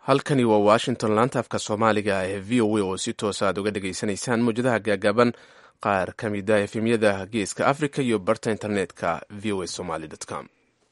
halkani waa washington laanta afka soomaaliga ee v o a oo si toosa aad uga dhagaysanaysaan mawjadaha gaagaaban qaar ka mida efemyada geeska africa iyo barta internetka v o a somaly com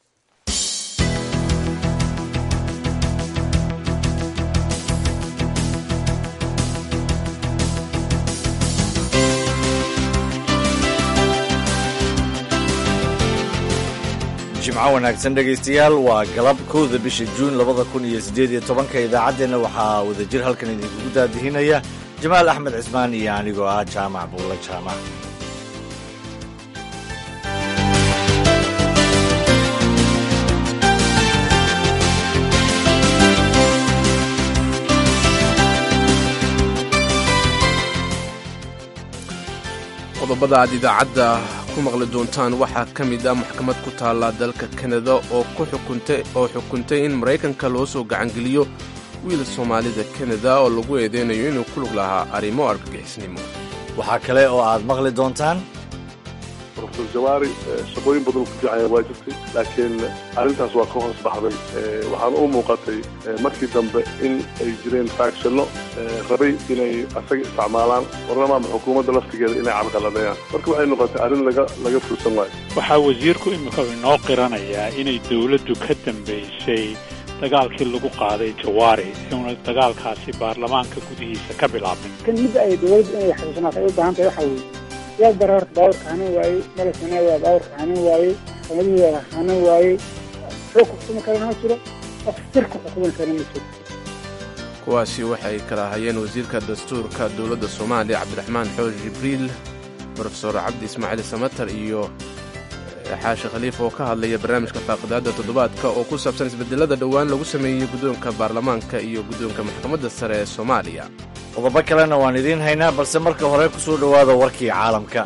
jimco wanaagsan dhegaystayaal waa galab kowda bisha juun labada kun iyo siddeed iyo tobanka idaacaddeenna waxaa wadajir halkan idinkugu daadihinaya jamaal axmed cismaan iyo anigoo ah jaamac buulla jaamac qodobada aad idaacadda ku maqli doontaan waxaa ka mid ah maxkamad ku taalla dalka kanada oo oo xukuntay in maraykanka loo soo gacangeliyo wiil soomaalida kanada oo lagu eedeynayo inuu ku lug lahaa arrimo argagixisnimo waxaa kale oo aad maqli doontaan rofesor jawaari shaqooyin badan ku fiicanya waa jirtay laakiin arrintaas waa ka hoos baxday waxaana u muuqatay markii dambe in ay jireen faagshano rabay inay asaga isticmaalaan warnamaama xukuumadda laftigeeda inay carqaladeeyaan marka waxay noqotay arrin laga laga fursan waayo waxaa wasiirku imika inoo qiranayaa inay dowladdu ka dambaysay dagaalkii lagu qaaday jawaari una dagaalkaasi baarlamaanka gudihiisa ka bilaabmay kan midda ay dowladdu inay xasuusnaatay u baahan tahay waxa weeye yaa bara horta baaburka hanan waayey malasana waa baaburka hanan waayey sanadihii waa hanan waayey xog ku xukumi karana ma jiro qof sir ku xukumi karana ma jiro kuwaasi waxay kala hayeen wasiirka dastuurka dowladda soomaaliya cabdiraxmaan xooj jibriil brofesor cabdi ismaaciil samatar iyo xaashi khaliif oo ka hadlaya barnaamijka faaqidaadda toddobaadka oo ku saabsan isbedelada dhowaan lagu sameeyey guddoonka baarlamaanka iyo guddoonka maxkamadda sare ee soomaaliya qodobo kalena waan idiin haynaa balse marka hore ku soo dhowaada warkii caalamka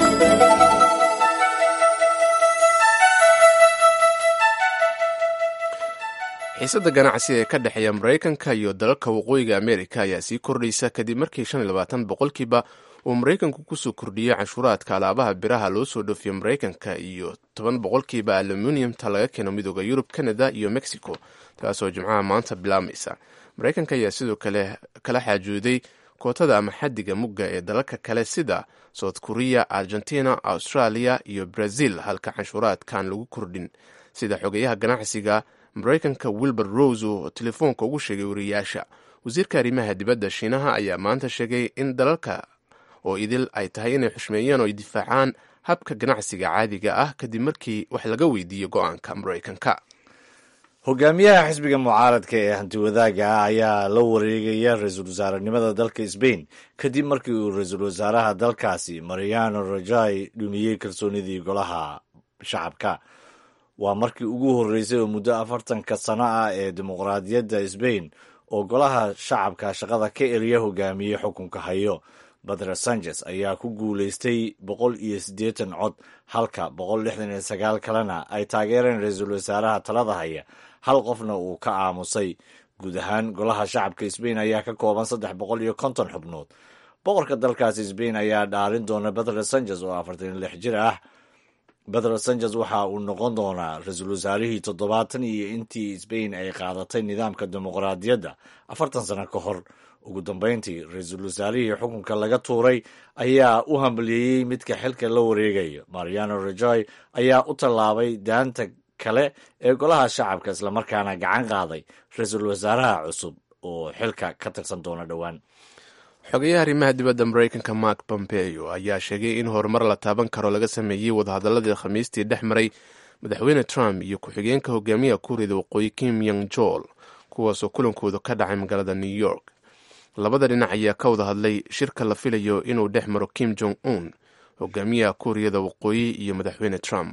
xiisadda ganacsi ee ka dhexeeya maraykanka iyo dalalka waqooyiga amerika ayaa sii kordhaysa kadib markii shan iyo labaatan boqolkiiba uu maraykanku kusoo kordhiyey canshuuraadka alaabaha biraha loo soo dhoofiyo maraykanka iyo toban boqolkiiba aluminiumta laga keeno midooda yurub canada iyo mexico taasoo jimcaha maanta bilaabmaysa maraykanka ayaa sidoo kale kala xaajooday kootada ama xadiga mugga ee dalalka kale sida south korea argentina australia iyo brazil halka canshuuraadkan lagu kordhin sida xogeyaha ganacsiga maraykanka wilbur rose oo telefoonka ugu sheegay wariyaasha wasiirka arrimaha dibadda shiinaha ayaa maanta sheegay in dalalka oo idil ay tahay inay xushmeeyaan oo ay difaacaan habka ganacsiga caadiga ah kadib markii wax laga weydiiyey go-aanka maraykanka hogaamiyaha xisbiga mucaaradka ee hantiwadaaga ah ayaa la wareegaya ra-iisul wasaarenimada dalka sbain kadib markii uu ra-iisul wasaaraha dalkaasi mariano rajai dhumiyey kalsoonidii golaha shacabka waa markii ugu horreysay oo muddo afartanka sano ah ee dimuqraadiyadda sbain oo golaha shacabka shaqada ka eriya hogaamiyey xukunka hayo badre sanchez ayaa ku guulaystay boqol iyo siddeetan cod halka boqol lixdan iyo sagaal kalena ay taageereen ra-iisul wasaaraha talada haya hal qofna uu ka aamusay guud ahaan golaha shacabka sbain ayaa ka kooban saddex boqol iyo konton xubnood boqorka dalkaasi sbain ayaa dhaarin doona badre sanchez oo afartan iyo lix jir ah badre sanchez waxa uu noqon doonaa ra-iisul wasaarihii toddobaatan iyo intii sbain ay qaadatay nidaamka dimuqraadiyadda afartan sano ka hor ugu dambeyntii ra-iisul wasaarihii xukunka laga tuuray ayaa u hambaliyeeyey midka xilka la wareegayo mariano rajoy ayaa u tallaabay daanta kale ee golaha shacabka islamarkaana gacan qaaday ra-iisul wasaaraha cusub oo xilka ka tirsan doona dhowaan xogeyaha arrimaha dibadda maraykanka mark pompeo ayaa sheegay in horumar la taaban karo laga sameeyey wadahadaladii khamiistii dhex maray madaxweyne trump iyo ku-xigeenka hogaamiyaha kuuriyada waqooyi kim yong jol kuwaasoo kulankooda ka dhacay magaalada new york labada dhinac ayaa ka wada hadlay shirka la filayo inuu dhex maro kim jong un hogaamiyaha kuuriyada waqooyi iyo madaxweyne trump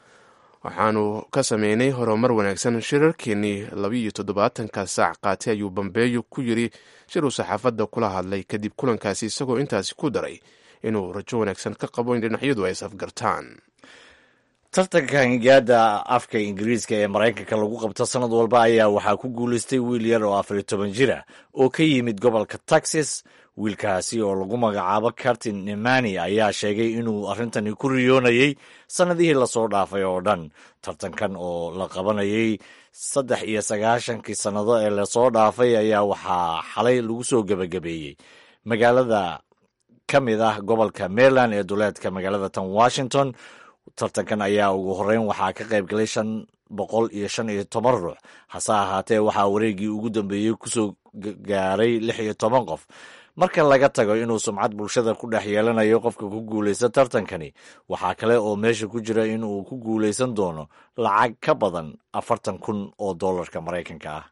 waxaanu ka sameynay horumar wanaagsan shirarkeenii labiiyo toddobaatanka saac qaatay ayuu bambeeyo ku yiri shir uu saxaafadda kula hadlay kadib kulankaasi isagoo intaasi ku daray inuu rajo wanaagsan ka qabo in dhinacyadu ay safgartaan tartanka hangaada afka ingiriiska ee maraykanka lagu qabto sanad walba ayaa waxaa ku guulaystay wiil yar oo afariyo toban jir ah oo ka yimid gobolka texas wiilkaasi oo lagu magacaabo cartin nemani ayaa sheegay inuu arrintani ku riyoonayey sannadihii lasoo dhaafay oo dhan tartankan oo la qabanayay saddex iyo sagaashankii sannado ee lasoo dhaafay ayaa waxaa xalay lagu soo gebagabeeyey magaalada ka mid ah gobolka maryland ee duleedka magaalada tan washington tartankan ayaa ugu horreyn waxaa ka qayb galay shan boqol iyo shan iyo toban ruux hase ahaatee waxaa wareegii ugu dambeeyey kusoo gaaray lix iyo toban qof marka laga tago inuu sumcad bulshada ku dhex yeelanayo qofka ku guulaysta tartankani waxaa kale oo meesha ku jira in uu ku guulaysan doono lacag ka badan afartan kun oo dollarka maraykanka ah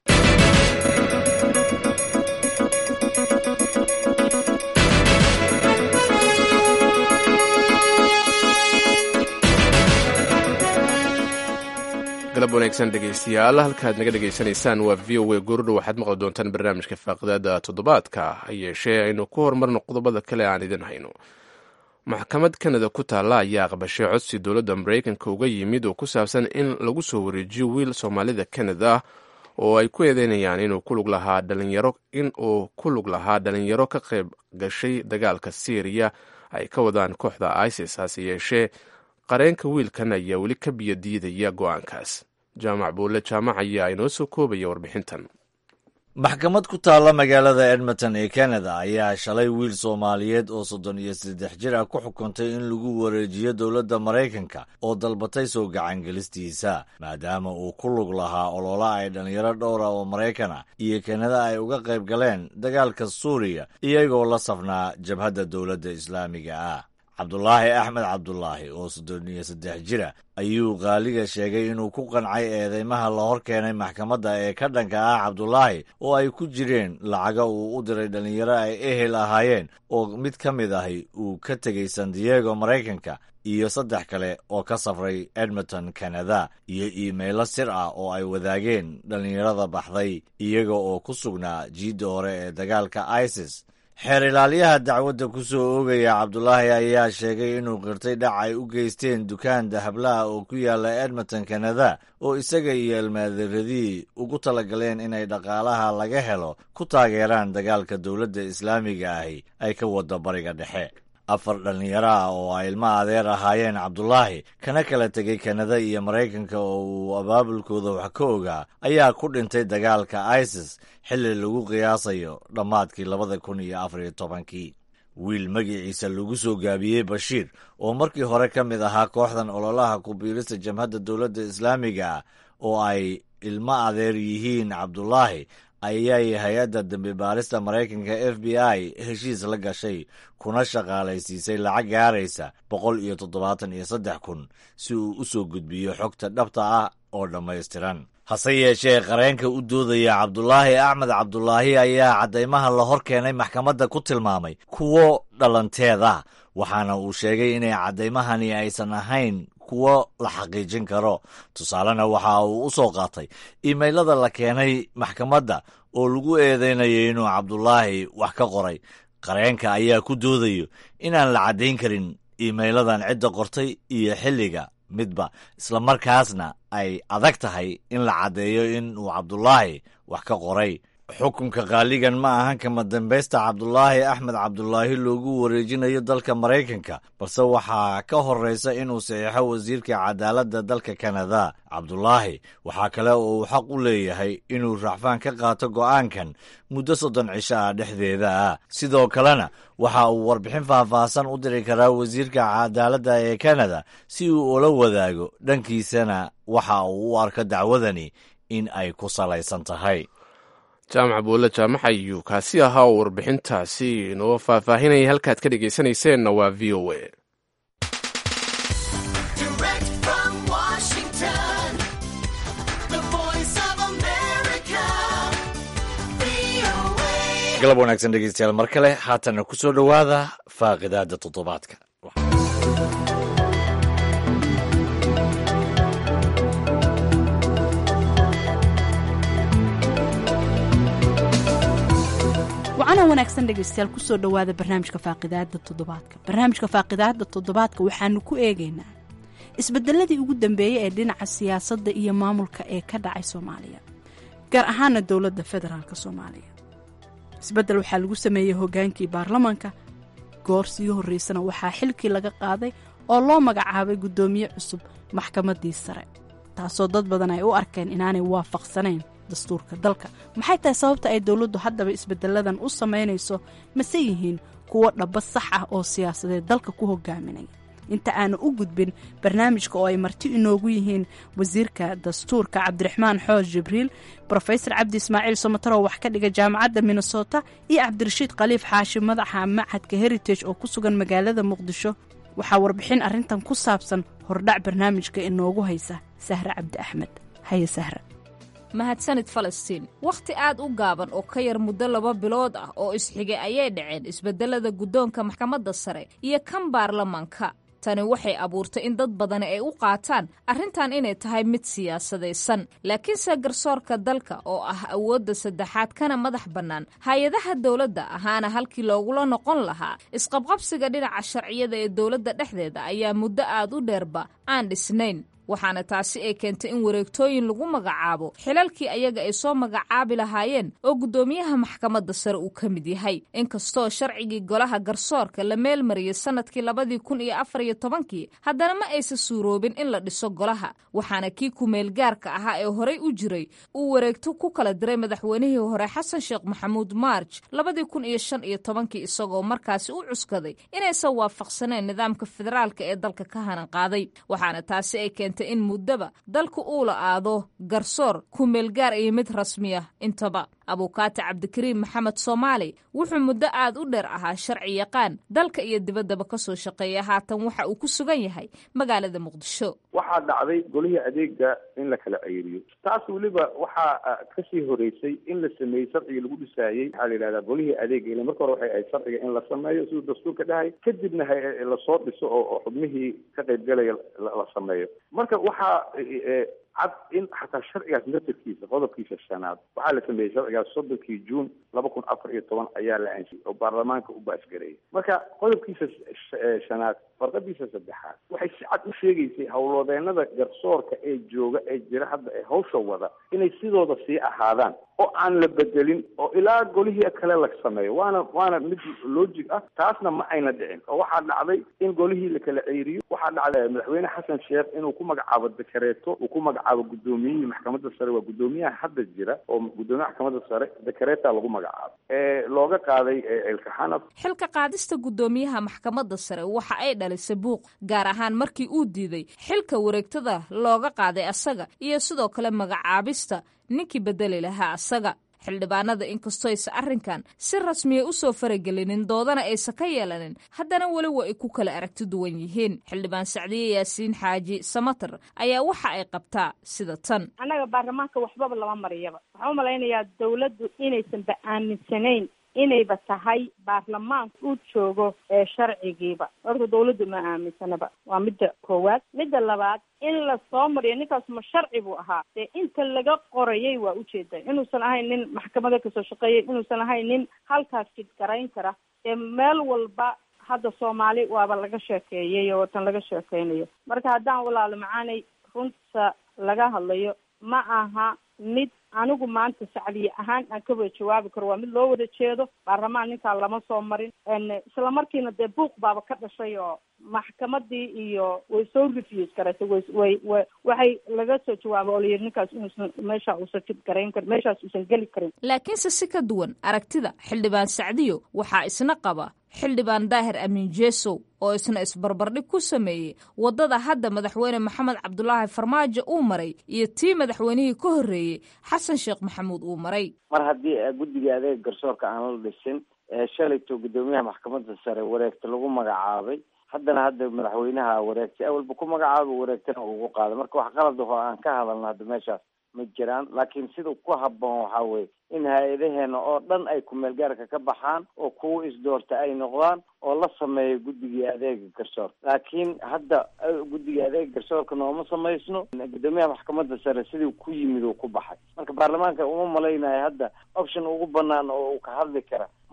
galab wanaagsan dhegaystayaal halkaad naga dhegaysanaysaan waa v o a goordhow waxaad maqli doontaan barnaamijka faaqidaada toddobaadka ha yeeshee aynu ku horumarno qodobada kale aan idin hayno maxkamad kanada ku taalla ayaa aqbashay codsi dowladda maraykanka uga yimid oo ku saabsan in lagu soo wareejiyo wiil soomaalida kanada oo ay ku eedeynayaan inuu ku lug lahaa dhalinyaro in uu ku lug lahaa dhalinyaro ka qayb gashay dagaalka syriya ay ka wadaan kooxda isis hase yeeshee qareenka wiilkan ayaa weli ka biyo diidaya go-aankaas jaamac buulle jaamac ayaa inoo soo koobaya warbixintan maxkamad ku taalla magaalada edmonton ee canada ayaa shalay wiil soomaaliyeed oo soddon iyo saddex jir ah ku xukuntay in lagu wareejiyo dowladda maraykanka oo dalbatay soo gacangelistiisa maadaama uu ku lug lahaa olola ay dhallinyaro dhowra oo maraykan ah iyo kanada ay uga qayb galeen dagaalka suuriya iyagoo la safnaa jabhadda dowladda islaamiga ah cabdulaahi axmed cabdulaahi oo soddon iyo saddex jira ayuu qaaliga sheegay inuu ku qancay eedeymaha la hor keenay maxkamadda ee ka dhanka ah cabdulaahi oo ay ku jireen lacaga uu u diray dhallinyaro ay ehel ahaayeen oo mid ka mid ahi uu ka tegey san diego maraykanka iyo saddex kale oo ka safray edmonton canada iyo iimaylo sir ah oo ay wadaageen dhallinyarada baxday iyaga oo ku sugnaa jiidda hore ee dagaalka isis xeer ilaaliyaha dacwadda ku soo oogaya cabdulaahi ayaa sheegay inuu qirtay dhac ay u geysteen dukaan dahablaha oo ku yaala edmonton canada oo isaga iyo almaadiradii ugu talagaleen inay dhaqaalaha laga helo ku taageeraan dagaalka dowladda islaamiga ahi ay ka wada bariga dhexe afar dhallinyaro ah oo ay ilmo adeer ahaayeen cabdulaahi kana kala tegay kanada iyo maraykanka oo uu abaabulkooda wax ka ogaa ayaa ku dhintay dagaalka isis xilli lagu qiyaasayo dhammaadkii labada kun iyo afar iyo tobankii wiil magiciisa lagu soo gaabiyey bashiir oo markii hore ka mid ahaa kooxdan ololaha ku-biirista jamhadda dowladda islaamiga ah oo ay ilmo adeer yihiin cabdulaahi ayay hay-adda dambi baarista maraykanka f b i heshiis la gashay kuna shaqaalaysiisay lacag gaaraysa boqol iyo toddobaatan iyo saddex kun si uu u soo gudbiyo xogta dhabta ah oo dhammaystiran hase yeeshee qareenka u doodaya cabdulaahi axmed cabdulaahi ayaa caddaymaha la hor keenay maxkamadda ku tilmaamay kuwo dhalanteeda waxaana uu sheegay inay caddaymahani aysan ahayn kuwo la xaqiijin karo tusaalena waxa uu u soo qaatay iimaylada la keenay maxkamadda oo lagu eedeynayay inuu cabdulaahi wax ka qoray qareenka ayaa ku doodayo inaan la caddayn karin iimayladan cidda qortay iyo xilliga midba islamarkaasna ay adag tahay in la caddeeyo in uu cabdulaahi wax ka qoray xukunka qaaligan ma ahan kama dambaysta cabdulaahi axmed cabdulaahi loogu wareejinayo dalka maraykanka balse waxaa ka horreysa inuu saxiixo wasiirka cadaaladda dalka kanada cabdulaahi waxaa kale oo uu xaq u leeyahay inuu racfaan ka qaato go'aankan muddo soddon cisho ah dhexdeeda ah sidoo kalena waxa uu warbixin faahfaahsan u diri karaa wasiirka cadaaladda ee kanada si uu ula wadaago dhankiisana waxa uu u arko dacwadani in ay ku salaysan tahay jaamac buulle jaamac ayuu kaasi ahaa oo warbixintaasi inoo faahfaahinaya halkaad ka dhegaysanayseena waa v o a galab wanaagsan dhegeystayaal mar kale haatana ku soo dhowaada faaqidaada toddobaadka wacana wanaagsan dhegeystayaal kusoo dhowaada barnaamijka faaqidaada toddobaadka barnaamijka faaqidaada toddobaadka waxaanu ku eegaynaa isbedeladii ugu dambeeyey ee dhinaca siyaasadda iyo maamulka ee ka dhacay soomaaliya gaar ahaana dowladda federaalk soomaaliya isbeddel waxaa lagu sameeyey hoggaankii baarlamaanka goor sii horraysana waxaa xilkii laga qaaday oo loo magacaabay guddoomiye cusub maxkamaddii sare taasoo dad badan ay u arkeen inaanay waafaqsanayn dastuurka dalka maxay tahay sababta ay dowladdu haddaba isbeddelladan u samaynayso mase yihiin kuwo dhaba sax ah oo siyaasadeed dalka ku hogaaminaya inta aanu u gudbin barnaamijka oo ay marti inoogu yihiin wasiirka dastuurka cabdiraxmaan xoos jibriil brofesor cabdi ismaaciil somataro wax ka dhiga jaamacadda minnesota iyo cabdirashiid khaliif xaashi madaxa macadka heritage oo ku sugan magaalada muqdisho waxaa warbixin arrintan ku saabsan hordhac barnaamijka inoogu haysa sahre cabdi axmed haye sahra mahadsanid falastiin wakhti aad u gaaban oo ka yar muddo laba bilood ah oo isxigay ayay dhaceen isbeddelada guddoonka maxkamadda sare iyo kan baarlamaanka tani waxay abuurtay in dad badani ay u qaataan arrintan inay tahay mid siyaasadaysan laakiinse garsoorka dalka oo ah awoodda saddexaad kana madax bannaan hay-adaha dowladda ahaana halkii loogula noqon lahaa isqabqabsiga dhinaca sharciyada ee dowladda dhexdeeda ayaa muddo aad u dheerba aan dhisnayn waxaana taasi ay keentay in wareegtooyin lagu magacaabo xilalkii ayaga ay soo magacaabi lahaayeen oo guddoomiyaha maxkamadda sare uu ka mid yahay inkastoo sharcigii golaha garsoorka la meelmariyey sannadkii labadii kun iyo afar iyo tobankii haddana ma aysan suuroobin in la dhiso golaha waxaana kii ku-meelgaarka ahaa ee horey u jiray uu wareegto ku kala diray madaxweynihii hore xasan sheekh maxamuud maarj labadii kun iyo shan iyo tobankii isagoo markaasi u cuskaday inaysan waafaqsaneen nidaamka federaalka ee dalka ka hanan qaaday waxaana taasi ay keentay in muddaba dalku uu la aado garsoor ku-meelgaar iyo mid rasmiya intaba abuukaati cabdikariim maxamed soomaali wuxuu muddo aad u dheer ahaa sharci yaqaan dalka iyo dibaddaba ka soo shaqeeya haatan waxa uu ku sugan yahay magaalada muqdisho waxaa dhacday golihii adeega in la kala ceyriyo taas weliba waxaa kasii horeysay in la sameeyey sharcigii lagu dhisaayey waxaa la yidhahdaa golihii adeega ile marka hore waxay ahayd sharciga in la sameeyo siduu dastuurka dhahay kadibna lasoo dhiso oo xubnihii ka qaybgalaya la sameeyo marka waxaa cad in xataa sharcigaas naftarkiisa qodobkiisa shanaad waxaa la sameeyey sharcigaas soddonkii juun laba kun afar iyo toban ayaa la ansiyey oo baarlamaanka u baasgareeyay marka qodobkiisa shanaad farqadiisa saddexaad waxay si cad u sheegaysay howlwadeenada garsoorka ee jooga ee jira hadda ee hawsha wada inay sidooda sii ahaadaan oo aan la bedelin oo ilaa golihii kale la sameeyo waana waana mid logic ah taasna ma ayna dhicin oo waxaa dhacday in golihii la kala ceyriyo waxaa dhacday madaxweyne xasan sheekh inuu ku magacaabo dekareeto uu ku magacaabo guddoomiyihii maxkamadda sare waa guddoomiyaha hadda jira oo guddoomiyaha maxkamadda sare dekareeta lagu magacaabo ee looga qaaday elka xanaf xilka qaadista guddoomiyaha maxkamadda sare waxa ay dhalisay buuq gaar ahaan markii uu diiday xilka wareegtada looga qaaday asaga iyo sidoo kale magacaabista ninkii bedeli lahaa asaga xildhibaanada inkastoo aysa arrinkan si rasmiya u soo faragelinin doodana aysa ka yeelanin haddana weli wa ay ku kala aragti duwan yihiin xildhibaan sacdiye yaasiin xaaji samater ayaa waxa ay qabtaa sida tan annaga baarlamaanka waxbaba lama mariyaba waxaan u malaynayaa dawladdu inaysanba aaminsanayn inayba tahay baarlamaanka uu joogo ee sharcigiiba horta dawladdu ma aaminsanaba waa midda koowaad midda labaad in la soo mariyo ninkaas ma sharci buu ahaa dee inta laga qorayay waa ujeeda inuusan ahayn nin maxkamada kasoo shaqeeyay inuusan ahayn nin halkaas jidgarayn kara dee meel walba hadda soomaali waaba laga sheekeeyay oo tan laga sheekeynayo marka haddaan walaalo macaanay runta laga hadlayo ma aha mid anigu maanta sacdiye ahaan aan ka wada jawaabi karo waa mid loo wada jeedo baarlamaan ninkaa lama soo marin isla markiina dee buuq baaba ka dhashay oo maxkamadii iyo way soo refuse garatay way way way waxay laga soo jawaabay oo layidhi ninkaas inuusan meesha uusan jid garayn karin meeshaas uusan geli karin laakiinse si ka duwan aragtida xildhibaan sacdiyo waxaa isna qaba xildhibaan daahir amiin jeesow oo isna isbarbardhig ku sameeyey waddada hadda madaxweyne maxamed cabdulaahi farmaajo uu maray iyo tii madaxweynihii ka horreeyey xasan sheekh maxamuud uu maray mar haddii guddiga adeega garsoorka aan la dhisin shalayto guddoomiyaha maxkamadda sare wareegta lagu magacaabay haddana hadda madaxweynaha wareegtay awalba ku magacaabo wareegtana ugu qaaday marka wax qalad ahoo aan ka hadalno hadda meeshaas ma jiraan laakiin sida ku habboon waxaa weye in hay-adaheena oo dhan ay ku-meelgaarka ka baxaan oo kuwa isdoorta ay noqdaan oo la sameeyo guddigii adeega garsoorka laakiin hadda guddiga adeega garsoorka nooma samaysno guddoomiyaha maxkamadda sare sidii ku yimid uu ku baxay marka baarlamaanka uma malaynayo hadda option ugu banaan oo uu ka hadli kara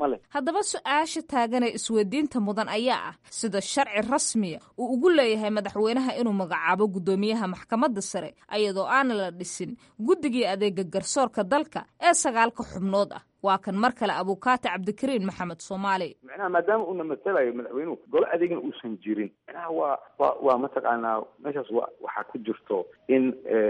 ma leh haddaba su-aasha taagan ee isweydiinta mudan ayaa ah sida sharci rasmiya uu ugu leeyahay madaxweynaha inuu magacaabo guddoomiyaha maxkamadda sare ayadoo aana la dhisin guddigii adeega garsoorka dalka ee sagaalka xubnood ah waa kan mar kale abukaati cabdikariin maxamed soomaali micnaha maadaama uuna matalayo madaxweynuhu golo adeegna uusan jirin micnaha waa waa waa mataqaanaa meeshaas wa waxaa ku jirto in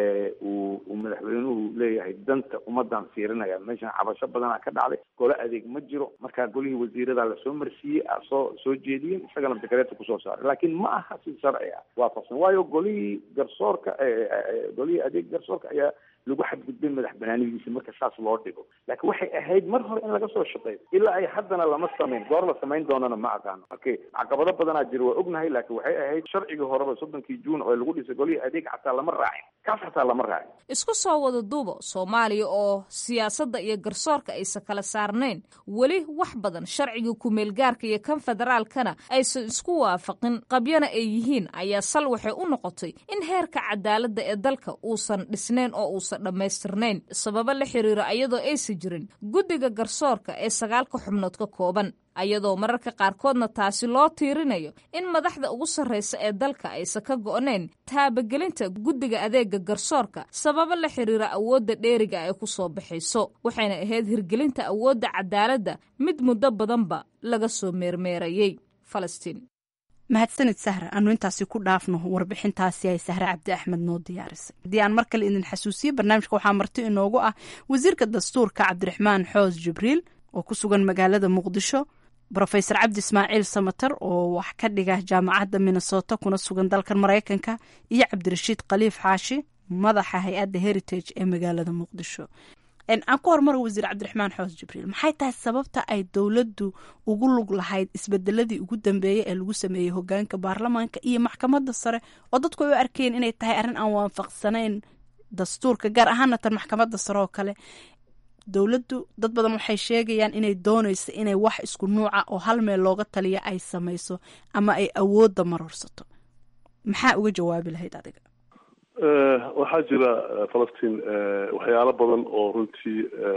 uu uu madaxweynuhu leeyahay danta ummadan fiirinaya meeshan cabasho badanaa ka dhacday golo adeeg ma jiro markaa golihii wasiirada lasoo marsiiyey soo soo jeediyeen isagana dekareeta kusoo saaray laakiin ma aha si sharci ah waafaqsan waayo golihii garsoorka golihii adeeg garsoorka ayaa lagu xadgudbay madax banaanidiisa marka saas loo dhigo laakiin waxay ahayd mar hore in laga soo shaqeeyo ilaa ay haddana lama samayn goor la samayn doonana ma aqaano okay caqabado badanaa jira waa ognahay laakiin waxay ahayd sharcigii horeba soddonkii juun oo lagu dhisay golihii adeeg xataa lama raacin kaas xataa lama raacin isku soo wada duubo soomaaliya oo siyaasadda iyo garsoorka aysan kala saarnayn weli wax badan sharciga ku-meelgaarka iyo kan federaalkana aysan isku waafaqin qabyana ay yihiin ayaa sal waxay u noqotay in heerka cadaaladda ee dalka uusan dhisnayn oo uusan dhammaystirnayn sababo la xiriira ayadoo aysan jirin guddiga garsoorka ee sagaalka xubnood ka kooban ayadoo mararka qaarkoodna taasi loo tiirinayo in madaxda ugu sarraysa ee dalka aysan ka go'nayn taabagelinta guddiga adeega garsoorka sababo la xiriira awoodda dheeriga ay ku soo baxayso waxayna ahayd hirgelinta awoodda cadaaladda mid muddo badanba laga soo meermeerayey falastiin mahadsanid sahra aanu intaasi ku dhaafno warbixintaasi ay sahre cabdi axmed noo diyaarisay haddii aan mar kale idin xasuusiye barnaamijka waxaa marti inoogu ah wasiirka dastuurka cabdiraxmaan xoos jibriil oo ku sugan magaalada muqdisho rofeor cabdi ismaaciil samater oo wax ka dhiga jaamacadda minnesota kuna sugan dalkan maraykanka iyo cabdirashiid khaliif xaashi madaxa hay-adda heritage ee magaalada muqdisho aan ku hormara wasiir cabdiraxmaan xoos jibriil maxay tahay sababta ay dowladdu ugu lug lahayd isbedeladii ugu dambeeyey ee lagu sameeyey hogaanka baarlamaanka iyo maxkamadda sare oo dadku ay u arkeen inay tahay arrin aan waafaqsanayn dastuurka gaar ahaana tan maxkamadda sare oo kale dowladdu dad badan waxay sheegayaan inay dooneyso inay wax isku nuuca oo hal meel looga taliya ay samayso ama ay awoodda marorsato maxaa uga jawaabi lahayd adiga waxaa jira falastiin waxyaalo badan oo runtii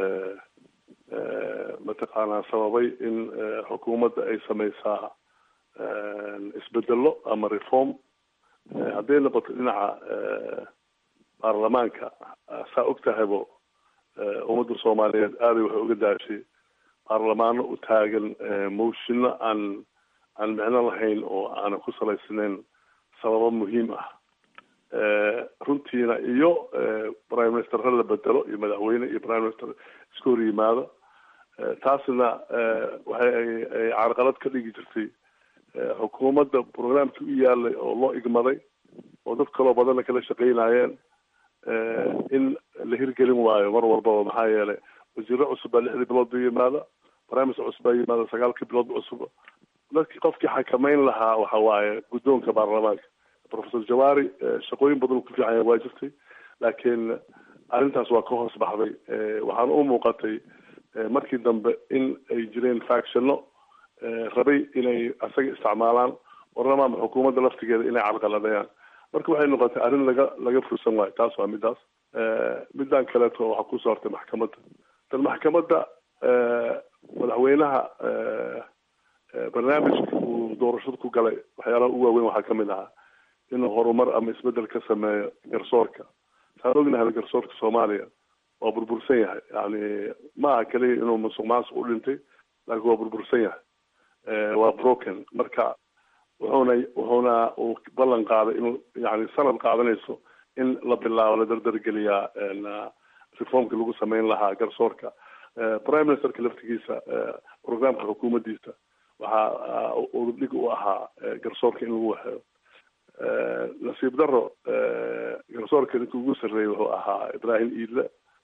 mataqaanaa sababay in xukuumadda ay sameysaa isbedelo ama reform hadday noqoto dhinaca baarlamaanka saa og tahaybo ummadda soomaaliyeed aaday waxay uga daashay baarlamaano u taagan moshino aan aan micno lahayn oo aanan ku salaysnayn sababo muhiim ah runtiina iyo prime minister ha la bedelo iyo madaxweyne iyo prime minister iska hor yimaado taasna waxay ay carqalad ka dhigi jirtay xukuumadda programkii u yaalay oo loo igmaday oo dad kaloo badanna kala shaqeynayeen in la hirgelin waayo mar walbaba maxaa yeelay wasiiro cusub baa lixdii bilood ba yimaada prime minister cusub baa yimaada sagaalkii bilood cusub dadkii qofkii xakameyn lahaa waxa waaye guddoonka baarlamaanka professor jawari shaqooyin badan ku fiicanya waa jirtay laakiin arrintaas waa ka hoos baxday waxaana u muuqatay markii dambe in ay jireen factionno rabay inay asaga isticmaalaan warnamaama xukuumadda laftigeeda inay carqaladayaan marka waxay noqotay arrin laga laga fursan waayo taas waa midaas midaan kaleeto waxaa kusoo hortay maxkamadda tan maxkamadda madaxweynaha barnaamijka uu doorashada ku galay waxyaalaha u waaweyn waxaa kamid ahaa inuu horumar ama isbedel ka sameeyo garsoorka saan ognahay garsoorka soomaaliya waa burbursan yahay yani ma aha keliya inuu musuq maasuq u dhintay laakiin waa burbursan yahay waa broken marka wuxuuna wuxuuna uu ballan qaaday inuu yani sanad qaadanayso in la bilaabo la dardargeliyaa reformka lagu sameyn lahaa garsoorka prime ministerka laftigiisa programka xukuumaddiisa waxaa udubdhig u ahaa garsoorka in lagu waxeeyo nasiib daro garsoorka ninka ugu sarreeyay wuxuu ahaa ibrahim iidle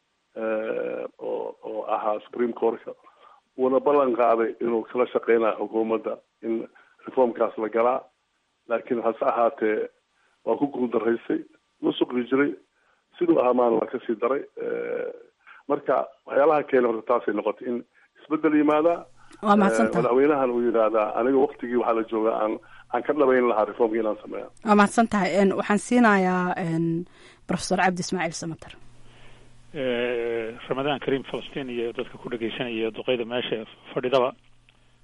oo oo ahaa supreme courtka wuuna ballan qaaday inuu kala shaqeynayo xukuumadda in reformkaas la galaa laakiin hase ahaatee waa ku guuldaraysay musuqi jiray siduu ahaa maan waa kasii daray marka waxyaalaha keena horta taasay noqotay in isbedel yimaadaa waa mahadsantaha madaxweynahan uu yidhaahdaa aniga waktigii waxaa la joogaa aan aan ka dhabayn lahaa reformka inaan sameeya waa mahadsan tahay waxaan siinayaa professor cabdi ismaaciil samater ramadaan kariim falastiin iyo dadka ku dhegeysanaya duqeyda meesha fadhidaba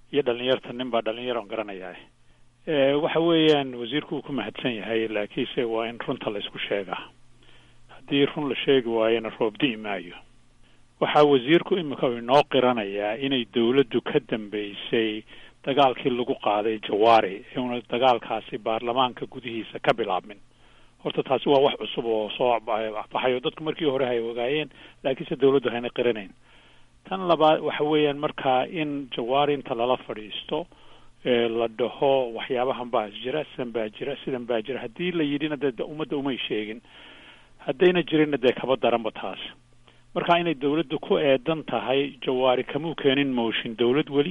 iyo dhalinyarta nin baa dhalinyaro on garanayaa waxa weeyaan wasiirku uu ku mahadsan yahay laakiinse waa in runta la isku sheegaa haddii run la sheegi waayona roob di'i maayo waxaa wasiirku imika inoo qiranayaa inay dawladdu ka dambeysay dagaalkii lagu qaaday jawaari una dagaalkaasi baarlamaanka gudihiisa ka bilaabmin horta taasi waa wax cusub oo soo baxayo dadku markii hore hay ogaayeen laakiinse dawladdu hayna qiranayn tan labaad waxa weeyaan markaa in jawaari inta lala fadhiisto la dhaho waxyaabahan baa jira sidan baa jira sidan baa jira haddii la yidhina dee ummadda umay sheegin haddayna jirinna dee kaba daranba taas marka inay dawladdu ku eedan tahay jawaari kamuu keenin motion dawlad weli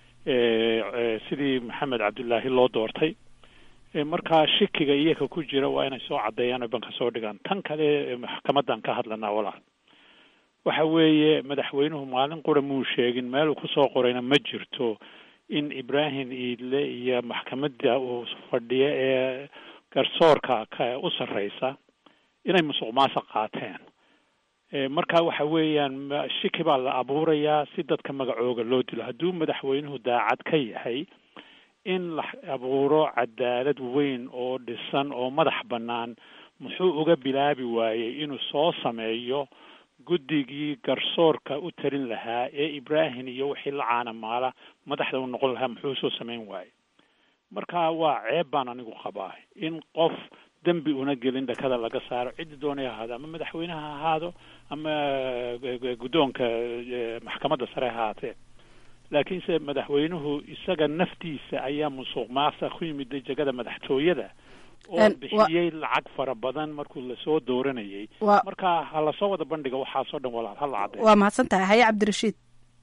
sidii maxamed cabdullaahi loo doortay markaa shikiga iyaga ku jira waa inay soo caddeeyaan oo banka soo dhigaan tan kale maxkamadan ka hadlanaa walaal waxa weeye madaxweynuhu maalin qura muu sheegin meeluu kusoo qorayna ma jirto in ibrahim iidle iyo maxkamadda uu fadhiyo ee garsoorka ka u sarreysa inay musuq maasuq qaateen marka waxa weeyaan shiki baa la abuurayaa si dadka magacooga loo dilo hadduu madaxweynuhu daacad ka yahay in la abuuro cadaalad weyn oo dhisan oo madax bannaan muxuu uga bilaabi waayey inuu soo sameeyo guddigii garsoorka u talin lahaa ee ibrahim iyo wixii la caanamaala madaxda u noqon lahaa muxuu soo samayn waayey marka waa ceeb baan anigu qabaa in qof dembi una gelin dhakada laga saaro ciddi doonay ahaado ama madaxweyne ha ahaado ama guddoonka maxkamadda sare ha ahaatee laakiinse madaxweynuhu isaga naftiisa ayaa musuq maasa ku yimid jegada madaxtooyada oo bixiyey lacag fara badan markuu lasoo dooranayay marka ha lasoo wada bandhiga waxaasoo dhan walaal hala caddeeyo waa mahadsan tahay haye cabdirashiid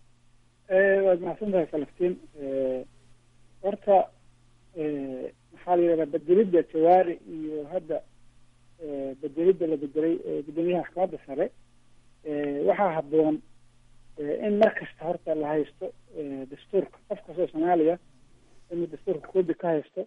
waad mahadsan tahay falaftiin horta maxaa la yidhahdaa bedelidda jawaari iyo hadda bedelidda la bedelay guddoomiyaha maxkamadda sare waxaa habboon in mar kasta horta la haysto dastuurka qof kastoo soomaaliya inuu dastuurka koobi ka haysto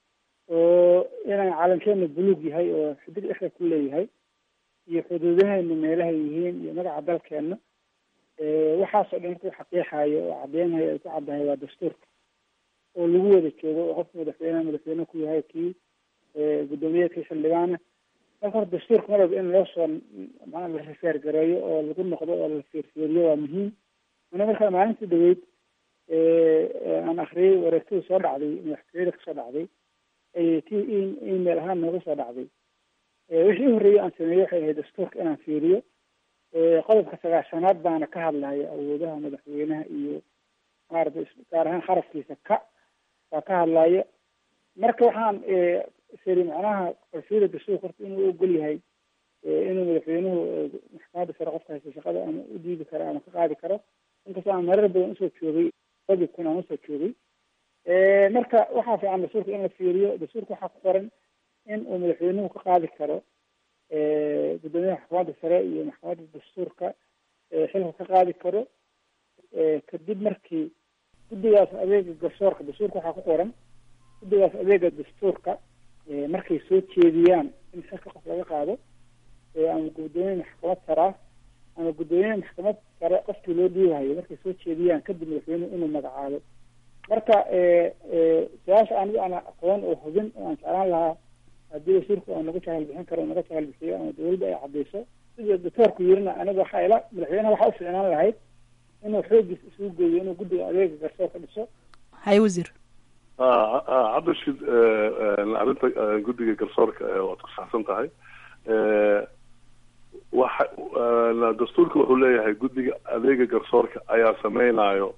oo inaan calankeenu buluug yahay oo xidig dhexda ku leeyahay iyo xuduudaheenu meelahay yihiin iyo magaca dalkeena waxaasoo dhan markuu xaqiixayo oo cadeynayo ay ku caddahay waa dastuurka oo lagu wada joogo oo qofka madaxweyneha madaxweyne ku yahay kii guddoomiyaha kii xildhibaana marka hore dastuurka marwalba in loo soo maa la rifeer gareeyo oo lagu noqdo oo la fiirfiiriyo waa muhiim mana markaa maalintii dhaweyd aan akriyay wareegtadii soo dhacday madaxtooyada kasoo dhacday ti email ahaan nooga soo dhacday wixii u horreeyey aan sameeyey waxay ahayd dastuurka inaan fiiriyo qodobka sagaashanaad baana ka hadlaya awoodaha madaxweynaha iyo maarata gaar ahaan kharafkiisa ka waa ka hadlaya marka waxaan siri macnaha qorshiyada dastuurka horta inuu ogol yahay inuu madaxweynuhu maxkamadda sare qofka haysta shaqada ama u diidi karo ama ka qaadi karo inkastoo aan marar badan usoo joogay qodib kun aan usoo joogay marka waxaa fiican dastuurka in la fiiriyo dastuurka waxaa ku qoran in uu madaxweynuhu ka qaadi karo guddoomiyaha maxkamadda sare iyo maxkamadda dastuurka xilka ka qaadi karo kadib markii guddigaas adeega garsoorka dastuurka waxaa ku qoran guddigaas adeega dastuurka markay soo jeediyaan in xilka qof laga qaado ama guddoomiye maxkamad saraa ama guddoomiye maxkamad sare qofkii loo dhiibahayo markay soo jeediyaan kadib madaxweynuhu inuu magacaabo marka su-aasha anigu aan aqoon oo hubin oo aan jeclaan lahaa haddii wasiirku oo naga jahal bixin karo naga jahal bixiyo ama dawladda ay cadeyso sida doctoorku yirina aniga waxaa ila madaxweynaha waxaa u ficnaan lahayd inuu xoogiis isugu geeyo inuu guddiga adeega garsoorka dhiso haye wasiir cabdishid arrinta guddiga garsoorka waad ku saxsan tahay waxa dastuurka wuxuu leeyahay guddiga adeega garsoorka ayaa sameynayo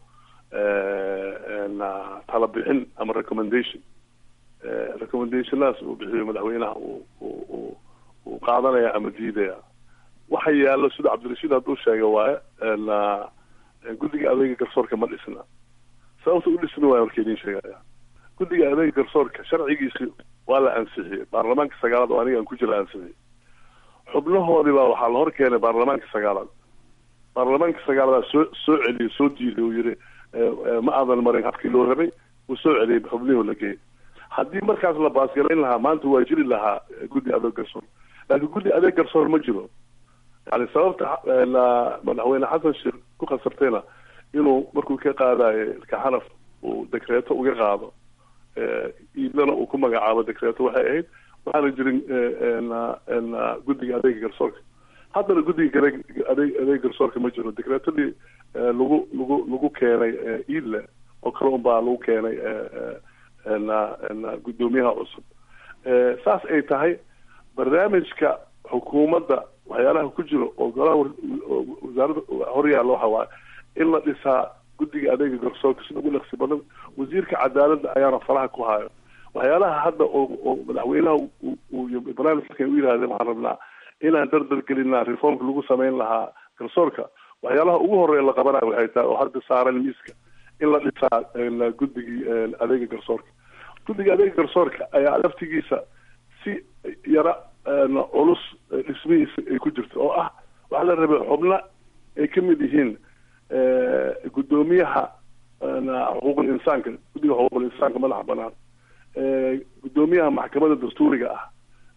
tala bixin ama recommendation recommendationaas uu bixiyo madaxweynaha uu uu qaadanaya ama diidaya waxa yaallo sida cabdirashiid hadduu sheegay waaye guddiga adeega garsoorka ma dhisna sababta u dhisna waaya marka idin sheegaya guddiga adeega garsoorka sharcigiisi waa la ansixiyey baarlamaanka sagaalaad oo aniga aan ku jira ansixiyey xubnahoodii baa waxaa la hor keenay baarlamaanka sagaalaad baarlamaanka sagaaladaa soo soo celiyey soo diiday uu yihi ma aadan marin habkii loo rabay uu soo celiyey xubnihii la geeyey haddii markaas la baasgarayn lahaa maanta waa jiri lahaa guddi adeeg garsoor laakiin guddi adeeg garsoor ma jiro yani sababta madaxweyne xasan sheekh ku khasabtayna inuu markuu ka qaadayo kaxanaf uu dekreeto uga qaado iidlana uu ku magacaabo dekreeto waxay ahayd waxaana jirin guddiga adeega garsoorka haddana guddiga adeeg adeeg garsoorka ma jiro dekreetadii lagu lagu lagu keenay iidle oo kale un baa lagu keenay guddoomiyaha cusub saas ay tahay barnaamijka xukuumadda waxyaalaha ku jiro oo golaha wasaaradda horyaalla waxa waaye in la dhisaa guddiga adeega garsoorka sida ugu dhaqsi badan wasiirka cadaaladda ayaana faraha ku hayo waxyaalaha hadda oo oo madaxweynaha barnaamijkan u yidhahdeen waxaan rabnaa inaan dardar gelinaa reformka lagu samayn lahaa garsoorka waxyaalaha ugu horeeya la qabanayo waxay tahay oo hadda saaran miiska in la dhisaa guddigii adeega garsoorka guddiga adeega garsoorka ayaa laftigiisa si yara culus dhismihiisa ay ku jirto oo ah waxaa la rabay xubno ay ka mid yihiin guddoomiyaha xuquuqul insaanka guddiga xuquuqul insaanka madaxa banaan guddoomiyaha maxkamadda dastuuriga ah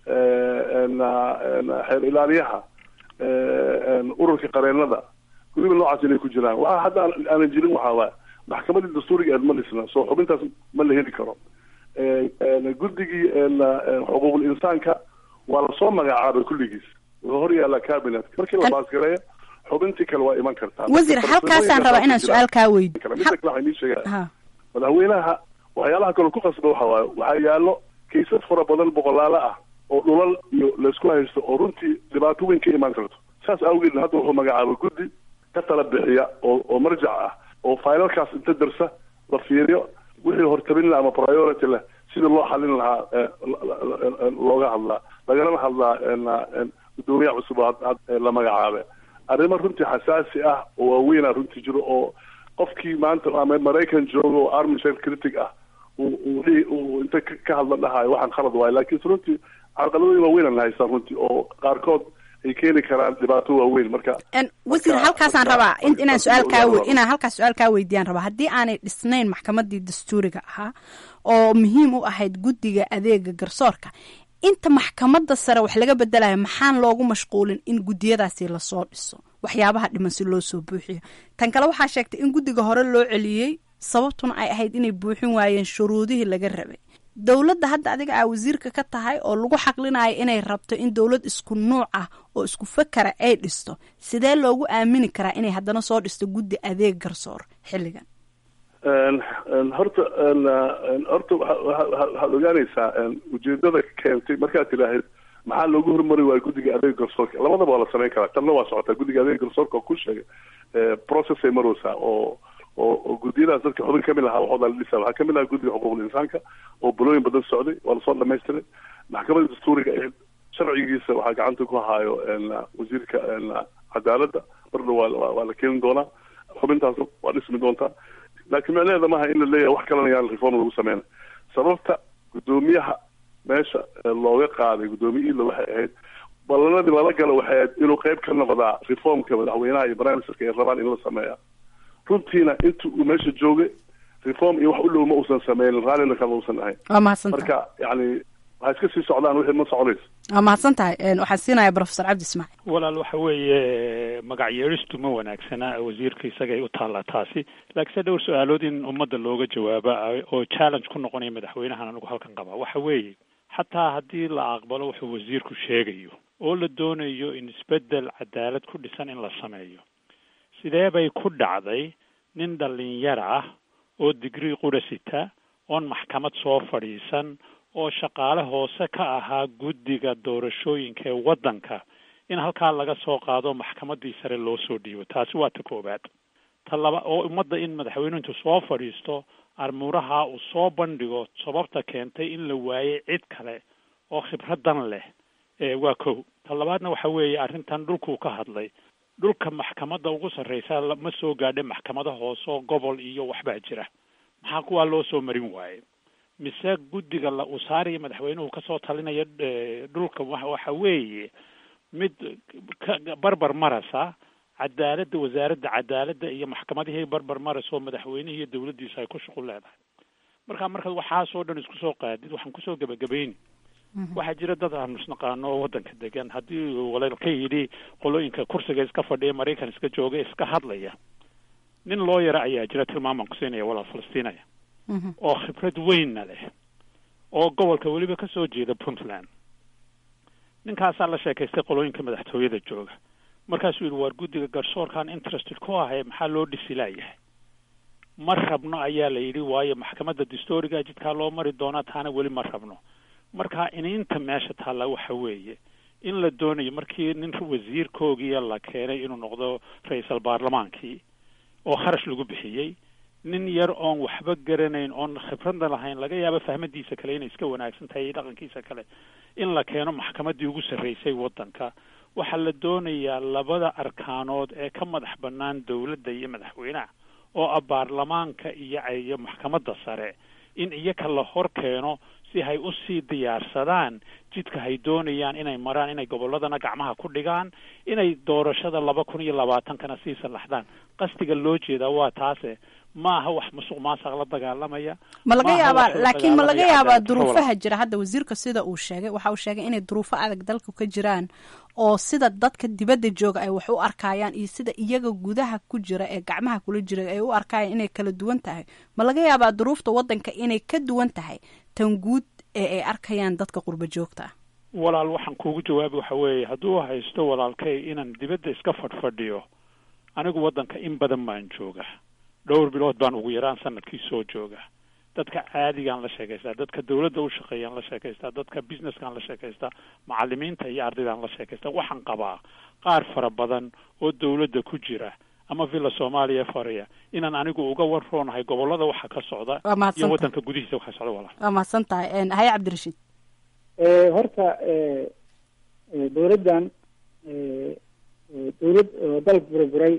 xeer ilaaliyaha ururka qareenada guddiga noocaas inay ku jiraan waxa hadda aanan jirin waxaa waaya maxkamadii dastuuriga eed ma dhisna soo xubintaas ma la heli karo guddigii xuquuqul insaanka waa lasoo magacaabay kulligiis wuxuu hor yaallaa cabinet markii la baasgareeyo xubintii kale waa iman kartaa wasiir halkaasaan rabaa inaan su-aal kaa weydiyo mida kale waxaan ii sheegaya madaxweynaha waxyaalaha kale ku qasba waxa waaye waxaa yaallo kaysas fara badan boqolaalo ah oo dhulal iyo laysku haysto oo runtii dhibaato weyn ka imaan karto saas awgeedna hadda wuxuu magacaabay guddi ka tala bixiya oo oo marjac ah oo failalkaas inta darsa la fiiriyo wixii hortabin laha ama priority leh sidii loo xalin lahaa looga hadlaa lagalana hadlaa guddoomiyaha cusub la magacaabe arrimo runtii xasaasi ah oo waaweyna runtii jiro oo qofkii maanta ama maraykan jooga oo army critic ah uu inta ka hadla dhahayo waxaan khalad waayo laakiinse runtii carqaladooyin waaweynaan haystaan runtii oo qaarkood ay keeni karaan dhibaato waaweyn marka wasiir halkaasaan rabaa inaan su-aal kaa inaan halkaas su-aal kaa weydiiyaan rabaa haddii aanay dhisnayn maxkamadii dastuuriga ahaa oo muhiim u ahayd guddiga adeega garsoorka inta maxkamadda sare wax laga bedelayo maxaan loogu mashquulin in guddiyadaasi lasoo dhiso waxyaabaha dhiman si loo soo buuxiyo tan kale waxaa sheegtay in guddiga hore loo celiyey sababtuna ay ahayd inay buuxin waayeen shuruudihii laga rabay dowladda hadda adiga aa wasiirka ka tahay oo lagu xaqlinayo inay rabto in dowlad isku nuuc ah oo isku fakara ay dhisto sidee loogu aamini karaa inay haddana soo dhisto guddi adeeg garsoor xilligan horta horta waxaad ogaanaysaa ujeedada keentay markaad tidhaahid maxaa loogu hormari waayo guddiga adeega garsoorka labadaba waa la samayn karaa tanna waa socotaa guddiga adeega garsoorka oo ku sheegay process ay maraysaa oo oo oo guddiyadaas dadka xubin kamid ahaa waxooda la dhisa waxaa kamid ahaa guddiga xuquuqul insaanka oo bulooyin badan socday waa lasoo dhamaystiray maxkamadda dastuuriga ee sharcigiisa waxaa gacanta ku haayo wasiirka cadaaladda marna waa waa la keeni doonaa xubintaas waa dhismi doontaa laakiin micnaheeda maaha in la leeyahay wax kalena yaan reform lagu sameyna sababta guddoomiyaha meesha looga qaaday guddoomiye ila waxay ahayd ballanadii lala gala waxay ahayd inuu qayb ka noqdaa reformka madaxweynaha iyo barnaamijka ay rabaan in la sameeya runtiina inta uu meesha joogay reform iyo wax u dhow ma uusan sameynin raallina kama uusan ahayn waa mahadsantahay marka yacni waxay iska sii socdaan wixii ma soconayso waa mahadsan tahay waxaan siinaya professor cabdi ismaaciil walaal waxa weeye magac yeeristu ma wanaagsana wasiirka isagay u taallaa taasi laakiinse dhowr su-aalood in ummadda looga jawaaba oo challenge ku noqonaya madaxweynahan anigu halkan qabaa waxa weeye xataa haddii la aqbalo wuxuu wasiirku sheegayo oo la doonayo in isbeddel cadaalad ku dhisan in la sameeyo sidee bay ku dhacday nin dhalinyar ah oo digrii qura sita oon maxkamad soo fadhiisan oo shaqaale hoose ka ahaa guddiga doorashooyinka ee waddanka in halkaa laga soo qaado maxkamaddii sare loo soo dhiibo taasi waa ta koowaad ta laba oo ummadda in madaxweynuhu intuu soo fadhiisto armuuraha uu soo bandhigo sababta keentay in la waayey cid kale oo khibradan leh waa kow ta labaadna waxa weeye arrintan dhulkuu ka hadlay dhulka maxkamadda ugu sarreysa ma soo gaadha maxkamado hoose oo gobol iyo waxbaa jira maxaa kuwaa loo soo marin waaye mise guddiga la uu saaraya madaxweynuhu kasoo talinaya dhulka waxa weeye mid barbar marasa cadaaladda wasaaradda cadaaladda iyo maxkamadihii barbar marasa oo madaxweynihii iyo dawladdiisa ay ku shuqul leedahay marka markaad waxaasoo dhan isku soo qaadid waxaan kusoo gebagabayni waxaa jira dad aanu isnaqaano oo waddanka degan haddii walal ka yidhi qolooyinka kursiga iska fadhiya maraykan iska jooga iska hadlaya nin loo yara ayaa jira tilmaamaan ku siinaya walaal falastiinaya oo khibrad weynna leh oo gobolka weliba ka soo jeeda puntland ninkaasaa la sheekaystay qolooyinka madaxtooyada jooga markaasuu yidhi waar guddiga garsoorkaan interested ku ahay maxaa loo dhisi laayahay ma rabno ayaa la yidhi waayo maxkamadda distoriga jidkaa loo mari doonaa taana weli ma rabno marka iniinta meesha taalla waxa weeye in la doonayo markii nin wasiirkoogiya la keenay inuu noqdo ra-iisal baarlamaankii oo kharash lagu bixiyey nin yar oon waxba garanayn oon khibradna lahayn laga yaabo fahmadiisa kale inay iska wanaagsan tahay iyo dhaqankiisa kale in la keeno maxkamaddii ugu sarreysay waddanka waxaa la doonayaa labada arkaanood ee ka madax bannaan dowladda iyo madaxweynaha oo ah baarlamaanka iyo iyo maxkamadda sare in iyaka la hor keeno si hay usii diyaarsadaan jidka hay doonayaan inay maraan inay gobolladana gacmaha ku dhigaan inay doorashada laba kun iyo labaatankana sii sallaxdaan qasdiga loo jeedaa waa taase ma aha wax musuq maasaq la dagaalamaya ma laga maaha yaabaa wax la laakiin ma laga dagaalamaya yaabaa cadaalad duruufaha jira hadda wasiirka sida uu sheegay waxa uu sheegay inay duruufo adag dalka ka jiraan oo sida dadka dibadda jooga ay wax u arkayaan iyo sida iyaga gudaha ku jira ee gacmaha kula jira ay u arkayaan inay kala duwan tahay ma laga yaabaa duruufta waddanka inay ka duwan tahay tan guud ee ay arkayaan dadka qurba joogta ah walaal waxaan kuugu jawaabi waxa weeye hadduu haysto walaalkay inaan dibadda iska fadhfadhiyo anigu waddanka in badan baan jooga dhowr bilood baan ugu yaraan sanadkii soo jooga dadka caadigaan la sheekaystaa dadka dawladda u shaqeeyaan la sheekaystaa dadka businesskaan la sheekaystaa macalimiinta iyo ardaydaan la sheekaystaa waxaan qabaa qaar fara badan oo dawladda ku jira ama villa soomaaliya fariya inaan anigu uga warroonahay gobollada waxa ka socda Waa mahadsan iyo tahay. waddanka gudihiisa waxa ka socda walaal waa mahadsan tahay Een, haye cabdirashiid Eh, horta eh, eh, dowladdan eh, eh, dowlad oo dal burburay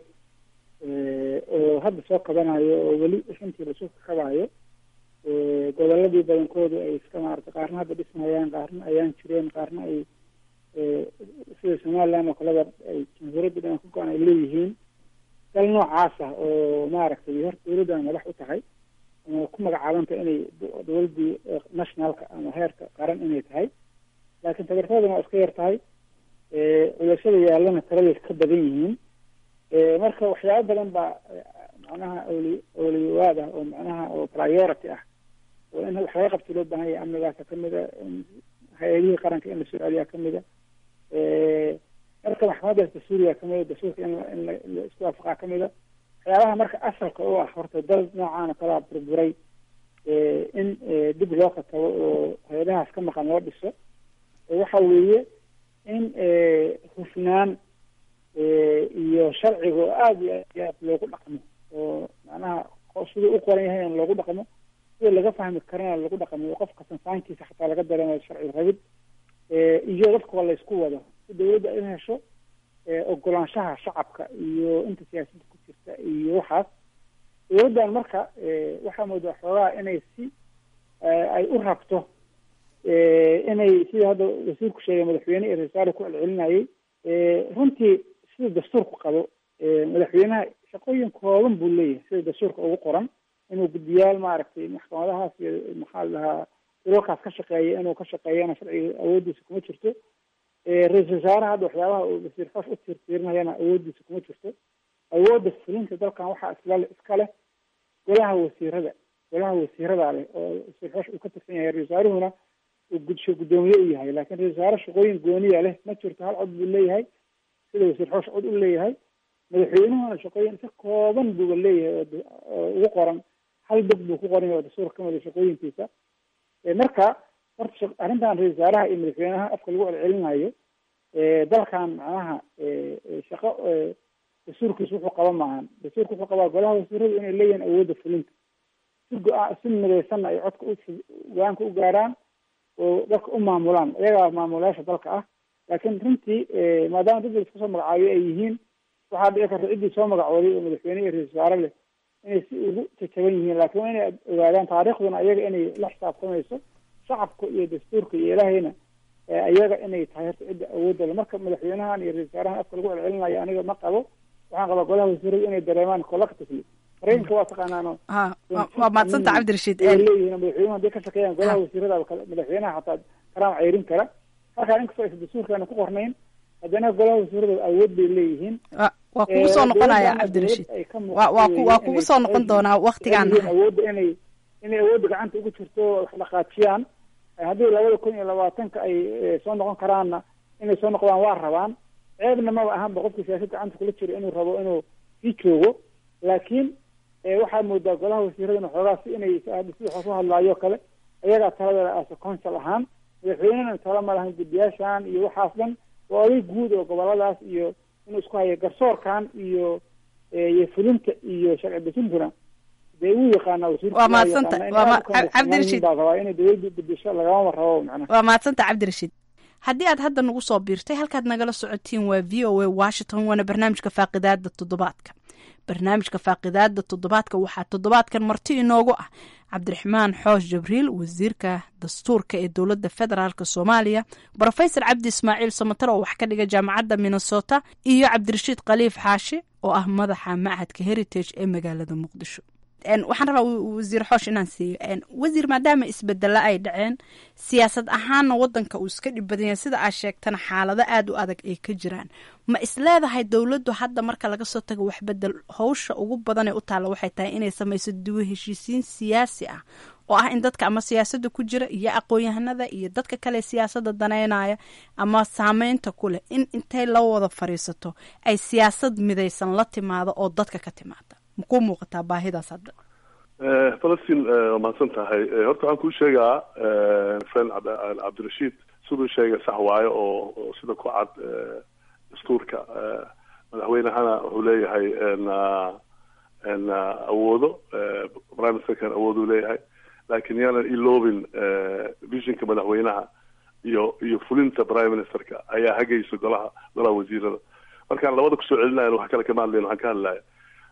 eh, oo hadda soo qabanayo oo weli runtii lasoo kabayo eh, goboladii badankoodu ay iska maarata qaarna hadda dhismayaan qaarna ayaan jireen qaarna ay eh, sida somaliland oo kaleba ay jamhuuriyadda dhan ka go-an ay leeyihiin dal noocaas ah oo maaragtay horta dowladdan madax u tahay ama ku magacaabanta inay do- dowladdii eh, nationalka ama heerka qaran inay tahay laakiin tabartoodana waa iska yar tahay eh, culashada yaallana taladay ka badan yihiin Eh, marka waxyaabo badan baa eh, macnaha awli awliyawaad ah oo macnaha oo priority ah oo in wax laga qabto loo baahan yahay amnigaasa kamid a in hay-adihii qaranka in la soo celiyaa kamid a Eh, marka maxkamadaas dastuuriga kamid a dastuurka in la- in la in la isku waafaqaa kamid a waxyaabaha marka asalka u ah horta dal noocaan oo kalaa burburay eh, in eh, dib loo katabo oo hay-adahaas ka maqan loo dhiso Eh, waxa weeye in eh, hufnaan eh, iyo sharciga oo aada iyo aad iyo aad loogu dhaqmo oo macnaha qof siduu u qoran yahay in loogu dhaqmo sida laga fahmi karana lagu dhaqmo oo qofka sansaankiisa xataa laga dareemayo sharci rabid Eh, iyo dadka waa laysku wado si dawladda in hesho eh, ogolaanshaha shacabka iyo inta siyaasadda ku jirta iyo waxaas dawladdan marka eh, waxaa moodaa xoogaa inay si eh, ay u rabto eh, inay sida hadda wasiirku sheegay madaxweyne iyo ra-iisul wasaare ku celcelinayay eh, runtii sida dastuurku qabo eh, madaxweynaha shaqooyin kooban buu leeyahay sida dastuurka ugu qoran inuu guddiyaal maaragtay maxkamadahaas iyo maxaa la dhahaa dulalkaas ka shaqeeya inuu ka shaqeeyana sharciga awoodiisa kuma jirto Eh, ra-iisul wasaaraha hadda waxyaabaha uu wasiir xoosh u tiirtiirinayana awoodiisa kuma jirto awoodda fulinta dalkan waxaa isla iska leh golaha wasiirada golaha wasiirada leh oo wasiir xoosh uu ka tirsan yahay ra-isul wasaaruhuna uu gudsho guddoomiye u yahay laakiin ra-isul wasaare shaqooyin gooniya leh ma jirto hal cod buu leeyahay sida wasiir xoosh cod u leeyahay madaxweynuhuna shaqooyin si kooban buuba leeyahay oo da- oo ugu qoran hal dog buu ku qoran yahay oo dastuurka ka mid a shaqooyinkiisa Eh, marka horta shaq- arrintan ra-isul wasaaraha iyo madaxweynaha afka lagu celcelinayo eh, dalkan macnaha eh, eh, shaqo eh, dastuurkiisu wuxuu qaba maahan dastuurka wuxuu qabaa golaha wasiiradu inay leeyihiin awoodda fulinta si go-aan si midaysanna ay codka u go-aanka u gaaraan oo dalka u maamulaan iyagaa maamulayaasha dalka ah laakiin runtii eh, maadaama dad la iska soo magacaabiyo ay yihiin waxaa dhici karta ciddii soo magacooday oo madaxweyne iyo ra-isul wasaare leh inay si ugu jajaban yihiin laakiin waa inay ogaadaan taariikhduna ayaga inay la xisaabtamayso shacabka iyo dastuurka iyo ilaahayna eh, ayaga inay tahay horta cidda awoodda le marka madaxweynahan iyo ra-isul wasaarahan afka lagu celcelinayo aniga ma qabo waxaan qabaa golaha wasiiradu inay dareemaan collectively maraykanka waa taqaanaano ha waa- waa mahadsanta cabdirashiid ay Een, leeyihiin madaxweynuhu hadday ka shaqeeyaan golaha wasiirada kale madaxweynaha xataa karaama ceyrin kara halkaa inkastoo aysan dastuurkeena ku qornayn haddana golaha wasiirada awood bay leeyihiin waa- waa kugu soo Eh, noqonaya dowladdan cabdirashiid dowlad ay ka waa waa ku- waa muuqato kugu inay soo noqon tahay doonaa waktigaan leeyihiin awoodda inay inay awoodda gacanta ugu jirto wax dhaqaajiyaan haddii labada kun iyo labaatanka ay soo noqon karaanna inay soo noqdaan waa rabaan ceebna maba ahanba qofka siyaasad gacanta kula jiro inuu rabo inuu sii joogo laakiin waxaa moodaa golaha wasiiradana xoogaa si inay sida hoos u hadlaayo kale ayagaa taladeeda as council ahaan madaxweynena tala ma lahan guddiyaashan iyo waxaas dhan waa oday guud oo goboladaas iyo inuu isku hayo garsoorkan iyo iyo fulinta iyo sharci dejintuna dee wuu yaqaana waa mahadsanta waa cabdirashiid baa rabaa inay dawladda bedesho lagamama rabo macnaha waa mahadsanta cabdirashiid haddii aad hadda nagu soo biirtay halkaad nagala socotiin waa v o a washington waana barnaamijka faaqidaada toddobaadka barnaamijka faaqidaada toddobaadka waxaa toddobaadkan marti inoogu ah cabdiraxmaan xoosh jabriil wasiirka dastuurka ee dowladda federaalk soomaaliya brofesor cabdi ismaaciil samatar oo wax ka dhiga jaamacadda minnesota iyo cabdirashiid khaliif xaashi oo ah madaxa machadka heritage ee magaalada muqdisho waxaan rabaa wasiir xoosh inaan siiyo wasiir maadaama isbedelo ay dhaceen siyaasad ahaanna wadanka uu iska dhib badan yahay sida aad sheegtana xaalado aada u adag ay ka jiraan ma isleedahay dowladdu hadda marka laga soo tago waxbedel howsha ugu badan ee u taalla waxay tahay inay samayso duwa heshiisiin siyaasi ah oo ah in dadka ama siyaasadda ku jira iyo aqoon-yahanada iyo dadka kale siyaasadda daneynaya ama saameynta ku leh in intay la wada fadhiisato ay siyaasad midaysan la timaado oo dadka ka timaada maku muuqataa baahidaas hadda falastiin waa mahadsan tahay horta waxaan kuu sheegaa friend cabdirashiid siduu sheegay sax waayo oo sida ku cad dastuurka madaxweynehana wuxuu leeyahay awoodo prime ministerkan awooduu leeyahay laakiin yaanan iloobin visionka madaxweynaha iyo iyo fulinta prime ministerka ayaa hagaysa golaha golaha wasiirada markaan labada kusoo celinayan wax kale kama hadlayn waxaan ka hadlaya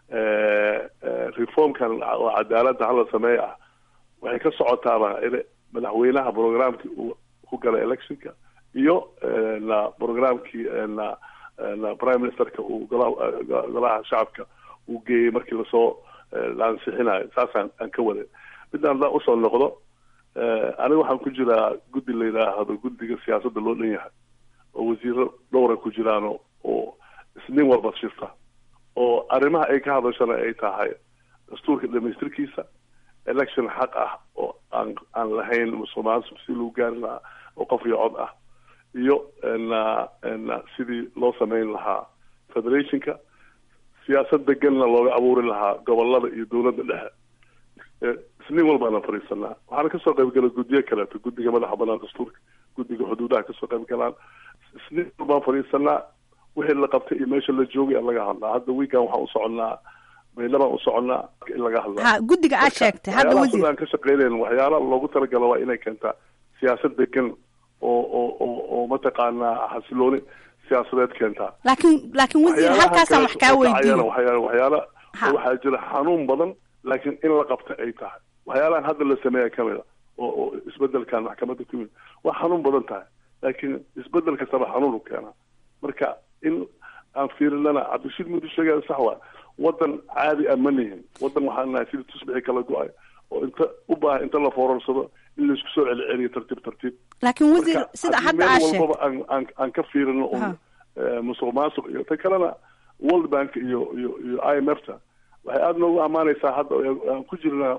reformkan oo cadaaladda hala sameey ah waxay ka socotaaba in madaxweynaha programkii uu ku galay electionka iyo na programkii na na prime ministerka uu golaha golaha shacabka uu geeyey markii lasoo la ansixinayo saasaan aan ka waday midaan da usoo noqdo aniga waxaan ku jiraa guddi la yidhaahdo guddiga siyaasadda loo dhan yahay oo wasiiro dhowra ku jiraan oo isniin walba shirta oo arrimaha ay ka hadashana ay tahay dastuurka dhamaystirkiisa election xaq ah oo aan aan lahayn musuqmaasuq si lagu gaari lahaa oo qof iyo cod ah iyo na na sidii loo samayn lahaa federationka siyaasad deganna looga abuuri lahaa gobolada iyo dowladda dhexe isniin walbaana fadhiisanaa waxaana kasoo qayb gala guddiyo kaleeto guddiga madaxa banaan dastuurka guddiga xuduudaha kasoo qayb galaan isniin walbaan fadhiisanaa wixii la qabtay iyo meesha la joogay laga hadlaa hadda weekan waxaan u soconnaa maydhabaan u soconnaa in laga hadlaa ha guddiga aad sheegtay hadda wasiir aan ka shaqeynayn waxyaala loogu talagalo waa inay keentaa siyaasad degan oo oo oo oo mataqaanaa xasilooni siyaasadeed keentaa laakiin laakiin wasiir halkaasaan wax kaa weydiin waxyaala waxyaala waxaa jira xanuun badan laakiin in la qabta ay tahay waxyaalahan hadda la sameeya kamid a oo oo isbedelkan maxkamadda ku yimid waa xanuun badan tahay laakiin isbedel kastaba xanuun u keenaa marka in aan fiirinana cabdishiid mudu sheegaya sax waa wadan caadi ah ma nihin wadan waxaan nahay sida tusbixi kala go-ay oo inta u baahan inta la foorarsado in laisku soo celiceliyo tartiib tartiib laakiin wasiir sida hadda aad meel sheegtay walbaba aan aan aan ka fiirino un musuq maasuq iyo ta kalena world bank iyo iyo iyo i m f ta waxay aada noogu ammaanaysaa hadda aan ku jirna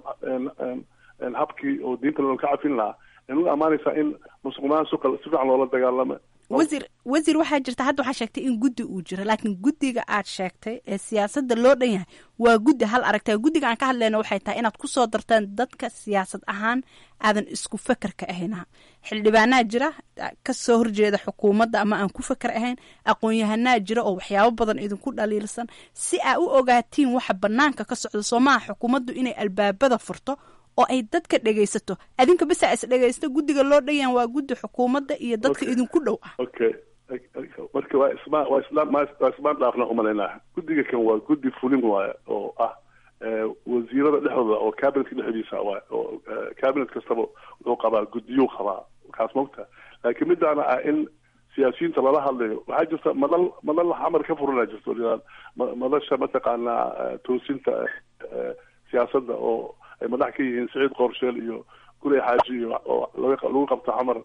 habkii oo diinta loo ka cafin lahaa ay noogu ammaanaysaa in musuq maasuqa si fiican loola dagaalamo wasiir wasiir waxaa jirta hadda waxaa sheegtay in guddi uu jiro laakiin guddiga aad sheegtay ee siyaasadda loo dhan yahay waa guddi hal aragtay guddiga aan ka hadlayna waxay tahay inaad kusoo dartaan dadka siyaasad ahaan aadan isku fekerka ahayna xildhibaanaa jira ka soo horjeeda xukuumadda ama aan ku feker ahayn aqoon-yahanaa jira oo waxyaabo badan idinku dhaliilsan si aa u ogaatiin waxa banaanka ka socda soo maaha xukuumaddu inay albaabada furto oo ay dadka dhegaysato adinka bisa is dhegaysta guddiga loo dhanyahan waa guddi xukuumadda iyo dadka idinku dhow ah okay marka waa isma waa islaan waa ismaan dhaafna umalaynaa guddiga kan waa guddi fulin waaye oo ah wasiirada dhexdooda oo cabinetka dhexdiisa waay oo cabinet kastaba wuxuu qabaa guddiyuu qabaa kaas mogta laakiin midaana ah in siyaasiyiinta lala hadlayo waxaa jirta madal madal xamar ka furanaa jirto madasha mataqaanaa toosinta siyaasadda oo ay madax ka yihiin saciid qoorsheel iyo gurey xaaji iyo oo lagu qabto xamar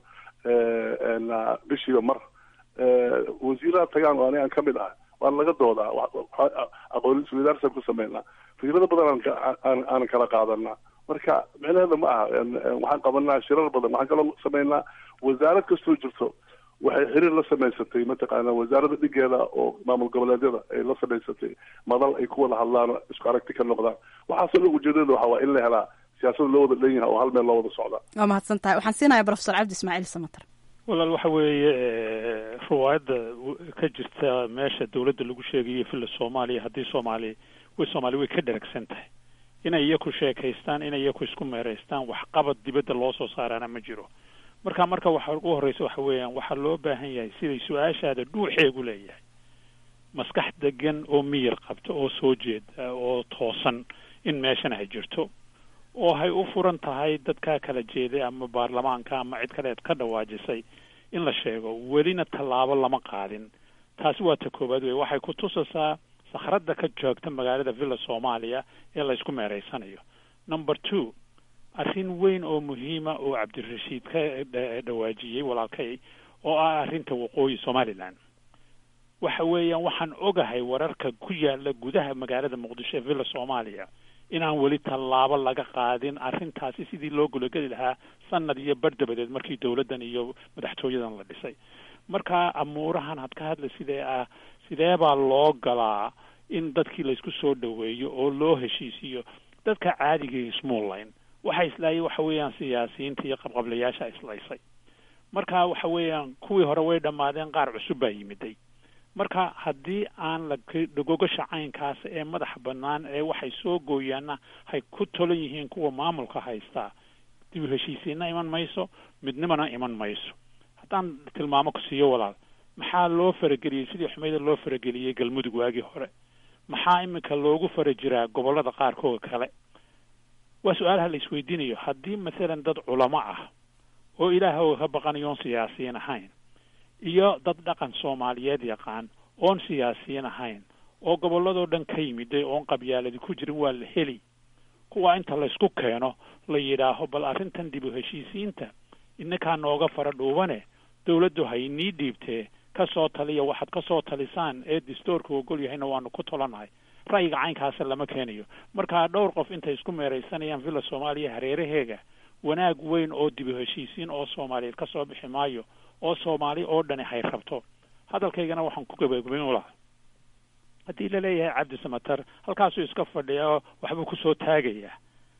bishiiba mar wasiiraha tagaan oo anigaan kamid ah waan laga doodaa aqoon isweydaarsan ku sameynaa fikrado badan aan aan kala qaadanaa marka micnaheeda ma aha waxaan qabanaa shirar badan waxaan kaloo sameynaa wasaarad kastoo jirto waxay xiriir la samaysatay mataqaana wasaaradda dhigeeda oo maamul goboleedyada ay la samaysatay madal ay ku wada hadlaan isku aragti ka noqdaan waxaasoo dhan ujeedada waxa waa in la helaa siyaasada loo wada dhan yahay oo hal meel loo wada socdaa waa mahadsan tahay waxaan siinayaa profesor cabdi ismaaciil samater walaal waxa weeye riwaayadda ka jirta meesha dawladda lagu sheegayo villa soomaaliya haddii soomaali way soomaali way ka dheragsan tahay inay iyaku sheekaystaan inay iyaku isku meeraystaan waxqabad dibadda loo soo saaraana ma jiro marka marka waxa ugu horreysa waxa weeyaan waxaa loo baahan yahay siday su-aashaada dhuuxeegu leeyahay maskax degan oo miyir qabta oo soo jeeda oo toosan in meeshan ay jirto oo hay u furan tahay dadkaa kala jeeday ama baarlamaanka ama cid kaleed ka dhawaajisay in la sheego welina tallaabo lama qaadin taasi waa ta koowaad wey waxay ku tusaysaa sakhradda ka joogta magaalada villa soomaaliya ee la isku meereysanayo number two arrin weyn oo muhiima oo cabdirashiid ka dhawaajiyey walaalkay oo ah arrinta waqooyi somaliland waxa weeyaan waxaan ogahay wararka ku yaala gudaha magaalada muqdisho ee villa soomaaliya inaan weli tallaabo laga qaadin arrintaasi sidii loo gulageli lahaa sanad iyo bar dabadeed markii dawladdan iyo madaxtooyadan la dhisay marka amuurahan had ka hadla sidee ah sidee baa loo galaa in dadkii laysku soo dhaweeyo oo loo heshiisiyo dadka caadiga ismuullayn waxa islaayay waxa weeyaan siyaasiyiinta iyo qabqablayaasha islaysay marka waxa weeyaan kuwii hore way dhammaadeen qaar cusub baa yimiday marka haddii aan la dhagogasha caynkaas ee madaxa bannaan ee waxay soo gooyaanna hay ku tolan yihiin kuwa maamulka haystaa dib u heshiisiinna iman mayso midnimana iman mayso haddaan tilmaamo ku siiyo walaal maxaa loo farageliyey sidii xumeyda loo farageliyey galmudug waagii hore maxaa iminka loogu fara jiraa gobollada qaarkood kale waa su-aalaha la isweydiinayo haddii masalan dad culamo ah oo ilaahooga ka baqanayoon siyaasiyiin ahayn iyo dad dhaqan soomaaliyeed yaqaan oon siyaasiyiin ahayn oo gobolladoo dhan ka yimiday oon qabyaaladi ku jirin waa la heli kuwa inta laysku keeno la yidhaaho bal arrintan dib u heshiisiinta innakaa nooga fara dhuubane dawladdu hay nii dhiibtee ka soo taliya waxaad ka soo talisaan ee distoorka ogol yahayna waanu ku tolanahay ra'yiga caynkaasa lama keenayo markaa dhowr qof intay isku meeraysanayaan villa soomaaliya hareeraheega wanaag weyn oo dib u heshiisiin oo soomaaliyeed ka soo bixi maayo oo soomaali oo dhani hay rabto hadalkaygana waxaan ku gabagabayn u lahaa haddii laleeyahay cabdi samater halkaasuu iska fadhiya oo waxbuu kusoo taagayaa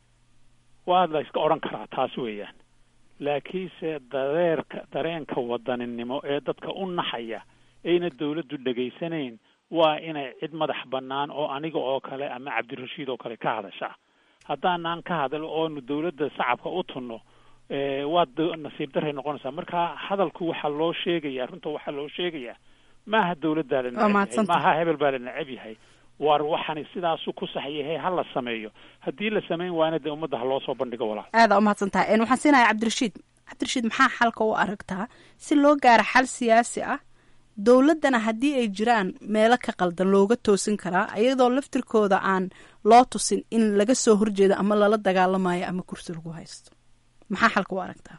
waa la iska odhan karaa taas weeyaan laakiinse dareerka dareenka wadaninimo ee dadka u naxaya ayna dawladdu dhegaysanayn waa inay cid madax bannaan oo aniga oo kale ama cabdirashiid oo kale ka hadasha haddaanaan ka hadal oonu dawladda shacabka u tunno waa nasiib daray noqonaysaa marka hadalku waxaa loo sheegaya runta waxaa loo sheegayaa maaha dawladdaa la neceb yahay maaha hebel baa la neceb yahay war waxani sidaasu ku sax yahay ha la sameeyo haddii la samayn waana dee ummadda ha loo soo bandhigo walaal aada umahadsan tahay waxaan siinayaa cabdirashiid cabdirashiid maxaa xalka u aragtaa si loo gaaro xal siyaasi ah dowladdana haddii ay jiraan meelo ka qaldan looga toosin karaa iyadoo laftirkooda aan loo tusin in laga soo horjeedo ama lala dagaalamayo ama kursi lagu haysto maxaa xalka u aragtaa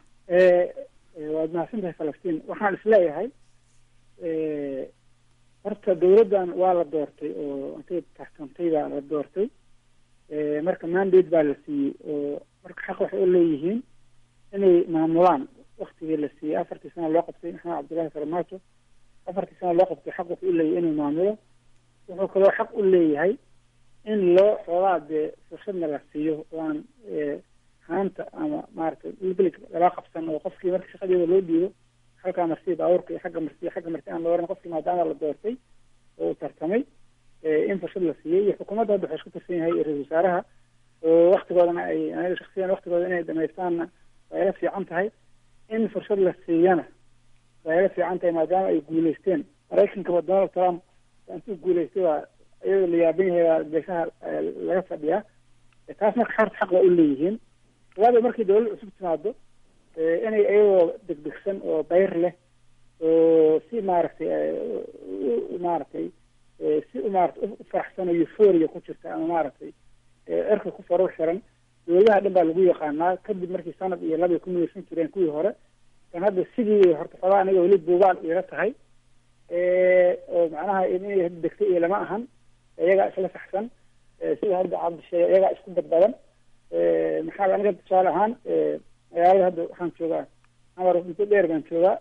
waad mahadsan tahay falastiin waxaan isleeyahay horta dawladdan waa la doortay oo intay taxkantay baa la doortay marka mandate baa la siiyey oo marka xaq waxay u leeyihiin inay maamulaan waktigii la siiyey afartii sana loo qabtay maxamed cabdullahi farmaajo afartii sana loo qabtay xaq wuxuu u leeyahay inuu maamulo wuxuu kaloo xaq u leeyahay in loo xoogaa dee fursadna la siiyo oo aan haanta ama maaragtay ilbilig lala qabsan oo qofkii marka shaqadeeda loo dhiibo halkaa marsiya baabuurka iyo xagga marsiya xagga marsi aan la oran qofkii maadaama la doortay oo uu tartamay in fursad la siiyey iyo xukuumadda hadda waxay isku tirsan yahay ra-isul wasaaraha oo waktigoodana ay aniga shaksiyan waktigooda inay dhamaystaanna waa ila fiican tahay in fursad la siiyana waa ila fiican tahay maadaama ay guuleysteen maraykankaba donald trump intuu guuleystay waa iyadoo la yaaban yahay waa geesaha laga fadhiyaa taas marka xorta xaq waa u leeyihiin labaada markii dawlad cusub timaado inay iyagoo degdegsan oo bayr leh oo si maaragtay maaragtay si maarata u faraxsan oo euphoria ku jirta ama maaragtay cirka ku farur xiran dawladaha dhan baa lagu yaqaanaa kadib markii sanad iyo labay ku midaysan jireen kuwii hore kan hadda sidii horta xogaa aniga weli buugaal iila tahay oo macnaha inay degtay iyo lama ahan iyagaa isla saxsan sida hadda cabdi sheegay iyagaa isku badbadan maxaa aniga tusaale ahaan magaalada hadda waxaan joogaa amar muddo dheer baan joogaa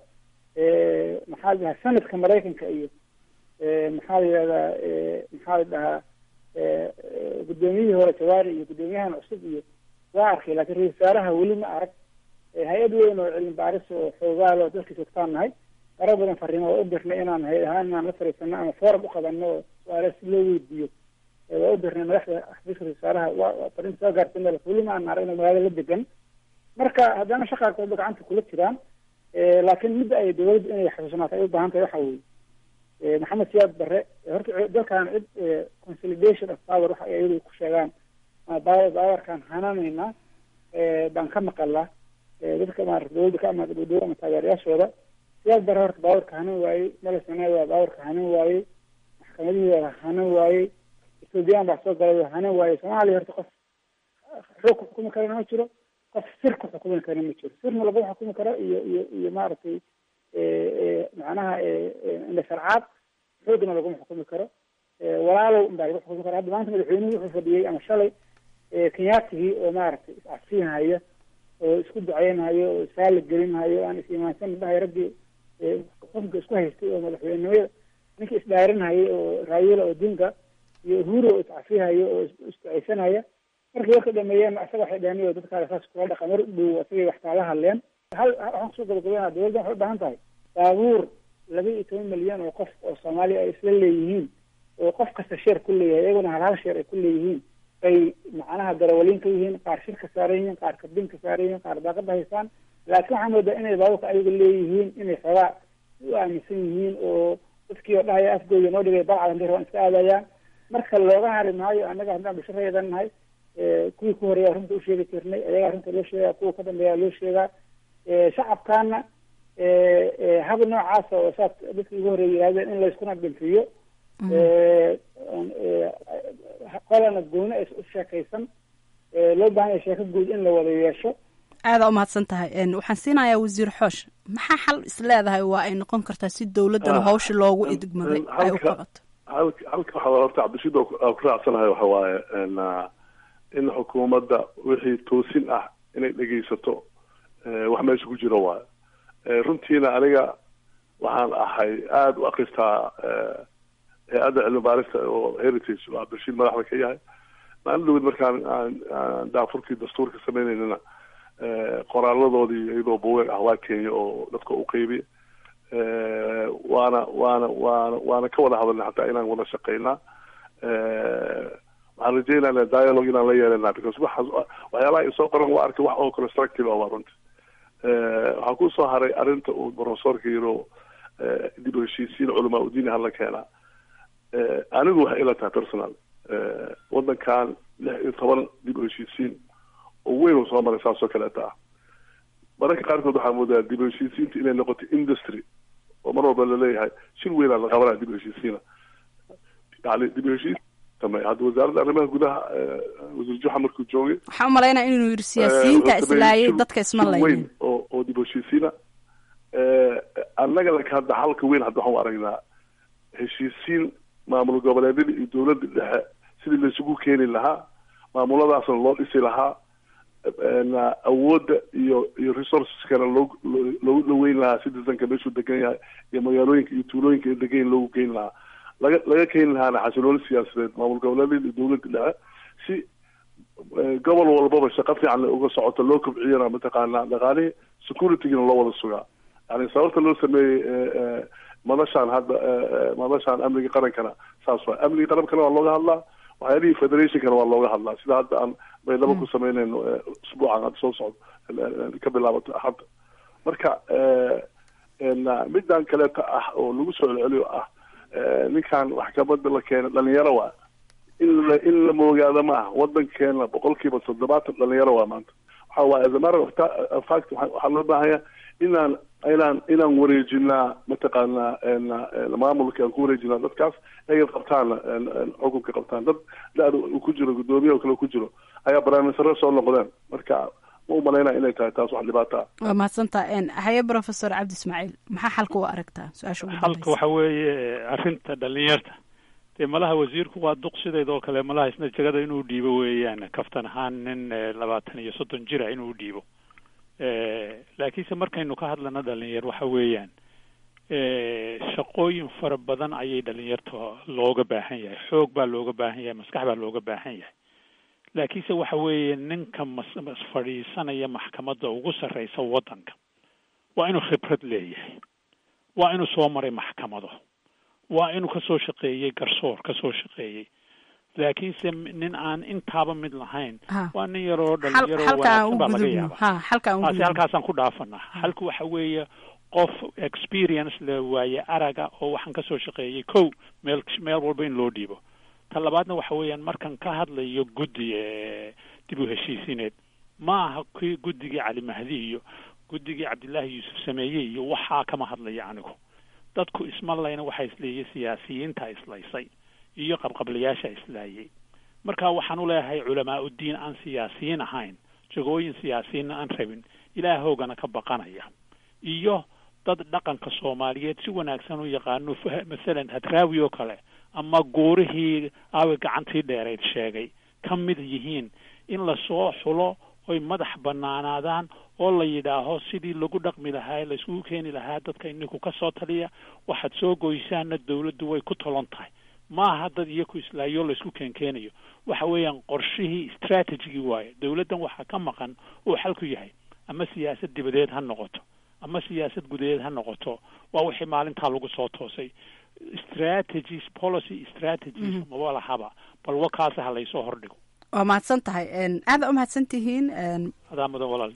maxaa la dhahaa sanadka maraykanka iyo maxaa la yidhahdaa maxaa la dhahaa guddoomiyihii hore jawaari iyo guddoomiyahan cusub iyo waa arkay laakiin ra-isul wasaaraha weli ma arag hay-ad weyn oo cilmi baaris oo xoogaal oo dalka joogtaan nahay fara badan fariimo waa u dirnay inaan hay ahaan inaan la fariisano ama forum u qabano oo su-aala si loo weydiiyo waa u dirnay madaxda xafiiska ra-isul wasaaraha waa fariinta soo gaarsiina weli ma aan aragna magaalada la degan marka haddana shaqaarkooda gacanta kula jiraan laakiin midda ay dawladdu inay xasuusnaato ay u baahan tahay waxa weeye maxamed siyaad barre horta dalkan cid consolidation of power waxa ay iyadu ku sheegaan baawarkan hananaynaa baan ka maqalaa dadka maarata dawladda ka amaada dowdowla ama taageerayaashooda siyaad barre horta baawarka hanan waayey malesanaa waa baawarka hanan waayey maxkamadihii waa hanan waayey ethoobiyan baa soo galay waa hanan waayey soomaaliya horta qof xoog ku xukumi karana ma jiro qof sir ku xukumi karana ma jiro sirna laguma xukumi karo iyo iyo iyo maaragtay macnaha indhasharcaad xoogna laguma xukumi karo walaalow unbaa lagu xukumi karo hadda maanta madaxweynuhu wuxuu fadhiyey ama shalay kenyaatigii oo maaragtay is-afsiinhayo oo isku duceynhayo oo isaala gelinhayo aan is-imaansan dhahay raggii xukunka isku haystay oo madaxweynenimada ninkii isdhaarinhayay oo raayila odinga iyo uhuru oo iscafihayo oo isduceysanaya markii warka dhameeyeen asaga waxay dhaheen dadkaada saas kula dhaqa mar dhow asagay wax kaala hadleen hal waxaan kusoo gabagabeynaa dawladda waxay u baahan tahay baabuur laba iyo toban milyan oo qof oo soomaaliya ay isla leeyihiin oo qof kasta sheer ku leeyahay iyaguna hal hal sheer ay ku leeyihiin bay macnaha darawaliin ka yihiin qaar shirka saaran yihiin qaar kabin ka saaran yihiin qaar daaqada haystaan laakiin waxaa moodaa inay baabuurka ayaga leeyihiin inay xoogaa u aaminsan yihiin oo dadkii oo dhahaya afgooda noo dhigay balcad hadday rabaan iska aadayaan marka looga hari maayo annaga haddaan bulshareedan nahay kuwii ku horeeya arrinta u sheegi jirnay ayaga arrinta loo sheegaa kuwa ka dambeeya loo sheegaa shacabkaana hab noocaasa oo saas dadkii ugu horeeya yidhahdeen in layskuna dhinfiyo qolana gooni ay u sheekaysan loo baahan yahay sheeko guud in la wada yeesho aada umahadsan tahay waxaan siinayaa wasiir xoosh maxaa xal is leedahay waa ay noqon kartaa si dawladdan hawsha loogu idgmaday ay u qabato halka halka waxa horta cabdishid aan ku raacsanahay waxa waaye in xukuumadda wixii toosin ah inay dhegaysato wax meesha ku jiro waayo runtiina aniga waxaan ahay aada u akristaa hay-adda cilmi baarista oo heritage oo cabdishiid madaxda ka yahay maalin dhawed markaan aan daafurkii dastuurka sameyneynana qoraaladoodii iyadoo buweeg ah waa kenya oo dadka u qeybiya waana waana waana waana ka wada hadalnay xataa inaan wada shaqeynaa waxaan rajeynana dialogue inaan la yeelana because waxaas waxyaalaha ay soo qoran waa arkay wax oo constructive ah waa runti waxaa kusoo haray arrinta uu professorka yiro dib u heshiisiin culamaa udiini hala keenaa anigu waxay ila tahay personal wadankan lix iyo toban dib u heshiisiin oo weyn uu soo maray saasoo kaleeta ah mararka qaarkood waxaa moodaa dib u heshiisiinta inay noqoto industry oo mar walba laleeyahay shir weynaa la qabanaya dib u heshiisiina yani dib u heshiis hadda wasaaradda arrimaha gudaha wasiir juxa markuu joogay waxaan umalaynaa inuu yiri siyaasiyiinta islaayay dadka isma weyn laynin oo oo dib u heshiisiina annaga laka hadda halka weyn hadda waxaan u aragnaa heshiisiin maamul goboleedyada iyo dowladda dhexe sidii laisugu keeni lahaa maamuladaasna loo dhisi lahaa na awoodda iyo iyo resourceskana loo loogu dhaweyn lahaa citizenka meeshuu degan yahay iyo magaalooyinka iyo tuulooyinka ay degan yihin loogu keeni lahaa laga laga keeni lahaana xasilooni siyaasadeed maamul goboleedyada iyo dowladda dhexe si gobol walbaba shaqo fiican le uga socoto loo kobciyana mataqaanaa dhaqaalihii securitygana loo wada sugaa yani sababta loo sameeyey madashaan hadda madashaan amniga qarankana saas waay amniga qarankana waa looga hadlaa waxyaalihii federationkana waa looga hadlaa sida hadda aan baydhabo ku sameynayno usbuucan hadda soo socdo ka bilaabato axadda marka middan kaleeta ah oo lagu soo celceliyo ah ninkan maxkamada la keena dhalinyaro waa in la in la moogaado ma ah wadankeena boqolkiiba toddobaatan dhalinyaro waa maanta waxa waaye as a matter of ta- of fact waxa- waxaa loo baahanya inaan inaan inaan wareejinaa mataqaanaa n maamulka aan ku wareejinaa dadkaas ay qabtaan n- n- xukunka qabtaan dad da-da uu ku jiro guddoomiye oo kale ku jiro ayaa barnaamijsare soo noqdeen marka ma umalaynaa inay tahay taas wax dhibaato ah waa mahadsantaa haye professor cabdi ismaaciil maxaa xalka u aragtaa su-aasha ugu halka dambeysa waxa weeye arrinta dhalinyarta dee malaha wasiirku waa duq sideedoo kale malaha isna jegada inuu dhiibo weeyaan kaftan ahaan nin labaatan iyo soddon jira inuu dhiibo laakiinse markaynu ka hadlana dhalinyar waxa weeyaan shaqooyin fara badan ayay dhalinyarta looga baahan yahay xoog baa looga baahan yahay maskax baa looga baahan yahay laakiinse waxa weeye ninka mas fadhiisanaya maxkamadda ugu sarreysa waddanka waa inuu khibrad leeyahay waa inuu soo maray maxkamado waa inuu kasoo shaqeeyey garsoor kasoo shaqeeyey laakiinse nin aan intaaba mid lahayn waa nin yaroo dhalinyaro wanaagsan baa laga yaaba taasi halkaasaan ku dhaafanaa halku waxa weeye qof experience le waaye araga oo waxaan kasoo shaqeeyey kow meel meel walba in loo dhiibo ta labaadna waxa weeyaan markan ka hadlayo guddi dib u heshiisineed ma aha kii guddigii cali mahdi iyo guddigii cabdillaahi yuusuf sameeye iyo waxaa kama hadlaya anigu dadku isma layna waxaa isleeyay siyaasiyiinta islaysay iyo qabqablayaasha islaayay marka waxaan u leeyahay culamaa uddiin aan siyaasiyiin ahayn jagooyin siyaasiyiinna aan rabin ilaahoogana ka baqanaya iyo dad dhaqanka soomaaliyeed si wanaagsan u yaqaano masalan hadraawi oo kale ama guurihii aawi gacantii dheerayd sheegay ka mid yihiin in lasoo xulo oy madax banaanaadaan oo la yidhaaho sidii lagu dhaqmi lahaa layskugu keeni lahaa dadka ininku ka soo taliya waxaad soo goysaana dawladdu way ku tolon tahay maaha dad iyaku islaayo laysku keenkeenayo waxa weeyaan qorshihii strategigii waaye dawladdan waxaa ka maqan uu xalku yahay ama siyaasad dibadeed ha noqoto ama siyaasad gudaheed ha noqoto waa wixii maalintaa lagu soo toosay strategies policy strategies maba lahaba bal wakaasa ha laysoo hordhigo waa mahadsan tahay aada u mahadsan tihiin adaa mudan walaal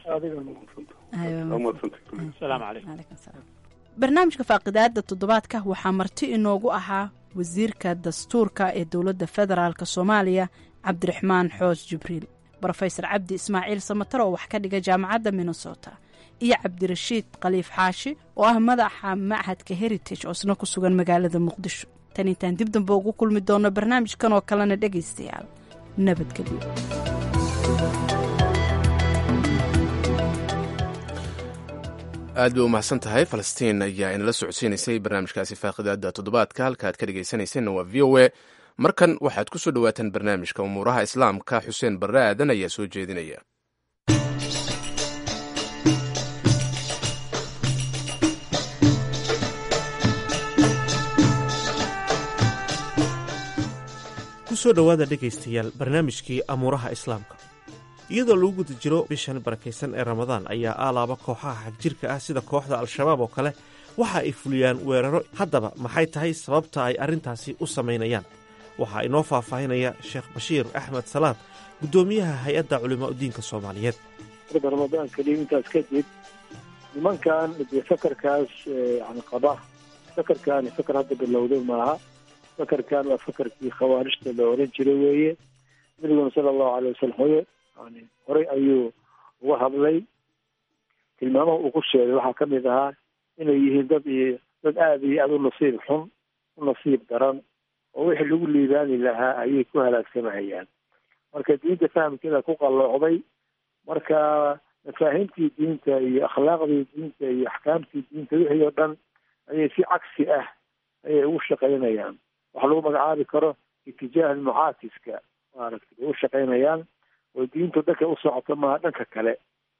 asalaamu calaykum barnaamijka faaqidaada toddobaadka waxaa marti inoogu ahaa wasiirka dastuurka ee dowladda federaalk soomaaliya cabdiraxmaan xoos jibriil brofesor cabdi ismaaciil samatar oo wax ka dhiga jaamacadda minnesota iyo cabdirashiid khaliif xaashi oo ah madaxa machadka heritage oo isna ku sugan magaalada muqdisho tan intaan dib dambe ugu kulmi doono barnaamijkan oo kalena dhegaystayaal nabadgelyo aad bay u mahadsan tahay falastiin ayaa inala socodsiinaysay barnaamijkaasi faaqidaada toddobaadka halka aad ka dhegaysanaysanna waa v o a markan waxaad ku soo dhowaataan barnaamijka umuuraha islaamka xuseen barre aadan ayaa soo jeedinaya kusoo dhowaada dhegaystayaal barnaamijkii amuuraha islaamka iyadoo lagu guda jiro bishan barakaysan ee ramadaan ayaa aalaaba kooxaha xagjirka ah sida kooxda al-shabaab oo kale waxa ay fuliyaan weeraro haddaba maxay tahay sababta ay arrintaasi u samaynayaan waxaa inoo faahfaahinaya sheekh bashiir axmed salaad guddoomiyaha hay-adda culimaaudiinka soomaaliyeed ramadaan keliya intaas kadib nimankan dee fakarkaas yani qaba fakarkaani fakar hadda bilowday maaha fakarkan waa fakarkii khawaarijta la oran jiray weeye nabiguna sala allahu alay wasalam hoye yani horey ayuu uga hadlay tilmaamaha uu ku sheegay waxaa ka mid ahaa inay yihiin dad iyo dad aada iyo aada u nasiib xun u nasiib daran oo wixii lagu liibaani lahaa ayay ku halaagsamahayaan marka diinta fahamkeeda ku qalloocday marka mafaahiimtii diinta iyo akhlaaqdii diinta iyo axkaamtii diinta wixii oo dhan ayay si cagsi ah ayay ugu shaqaynayaan waxa lagu magacaabi karo itijaah mucaakiska maaragtay bay u shaqaynayaan oo diintu dhanka u socoto maaha dhanka kale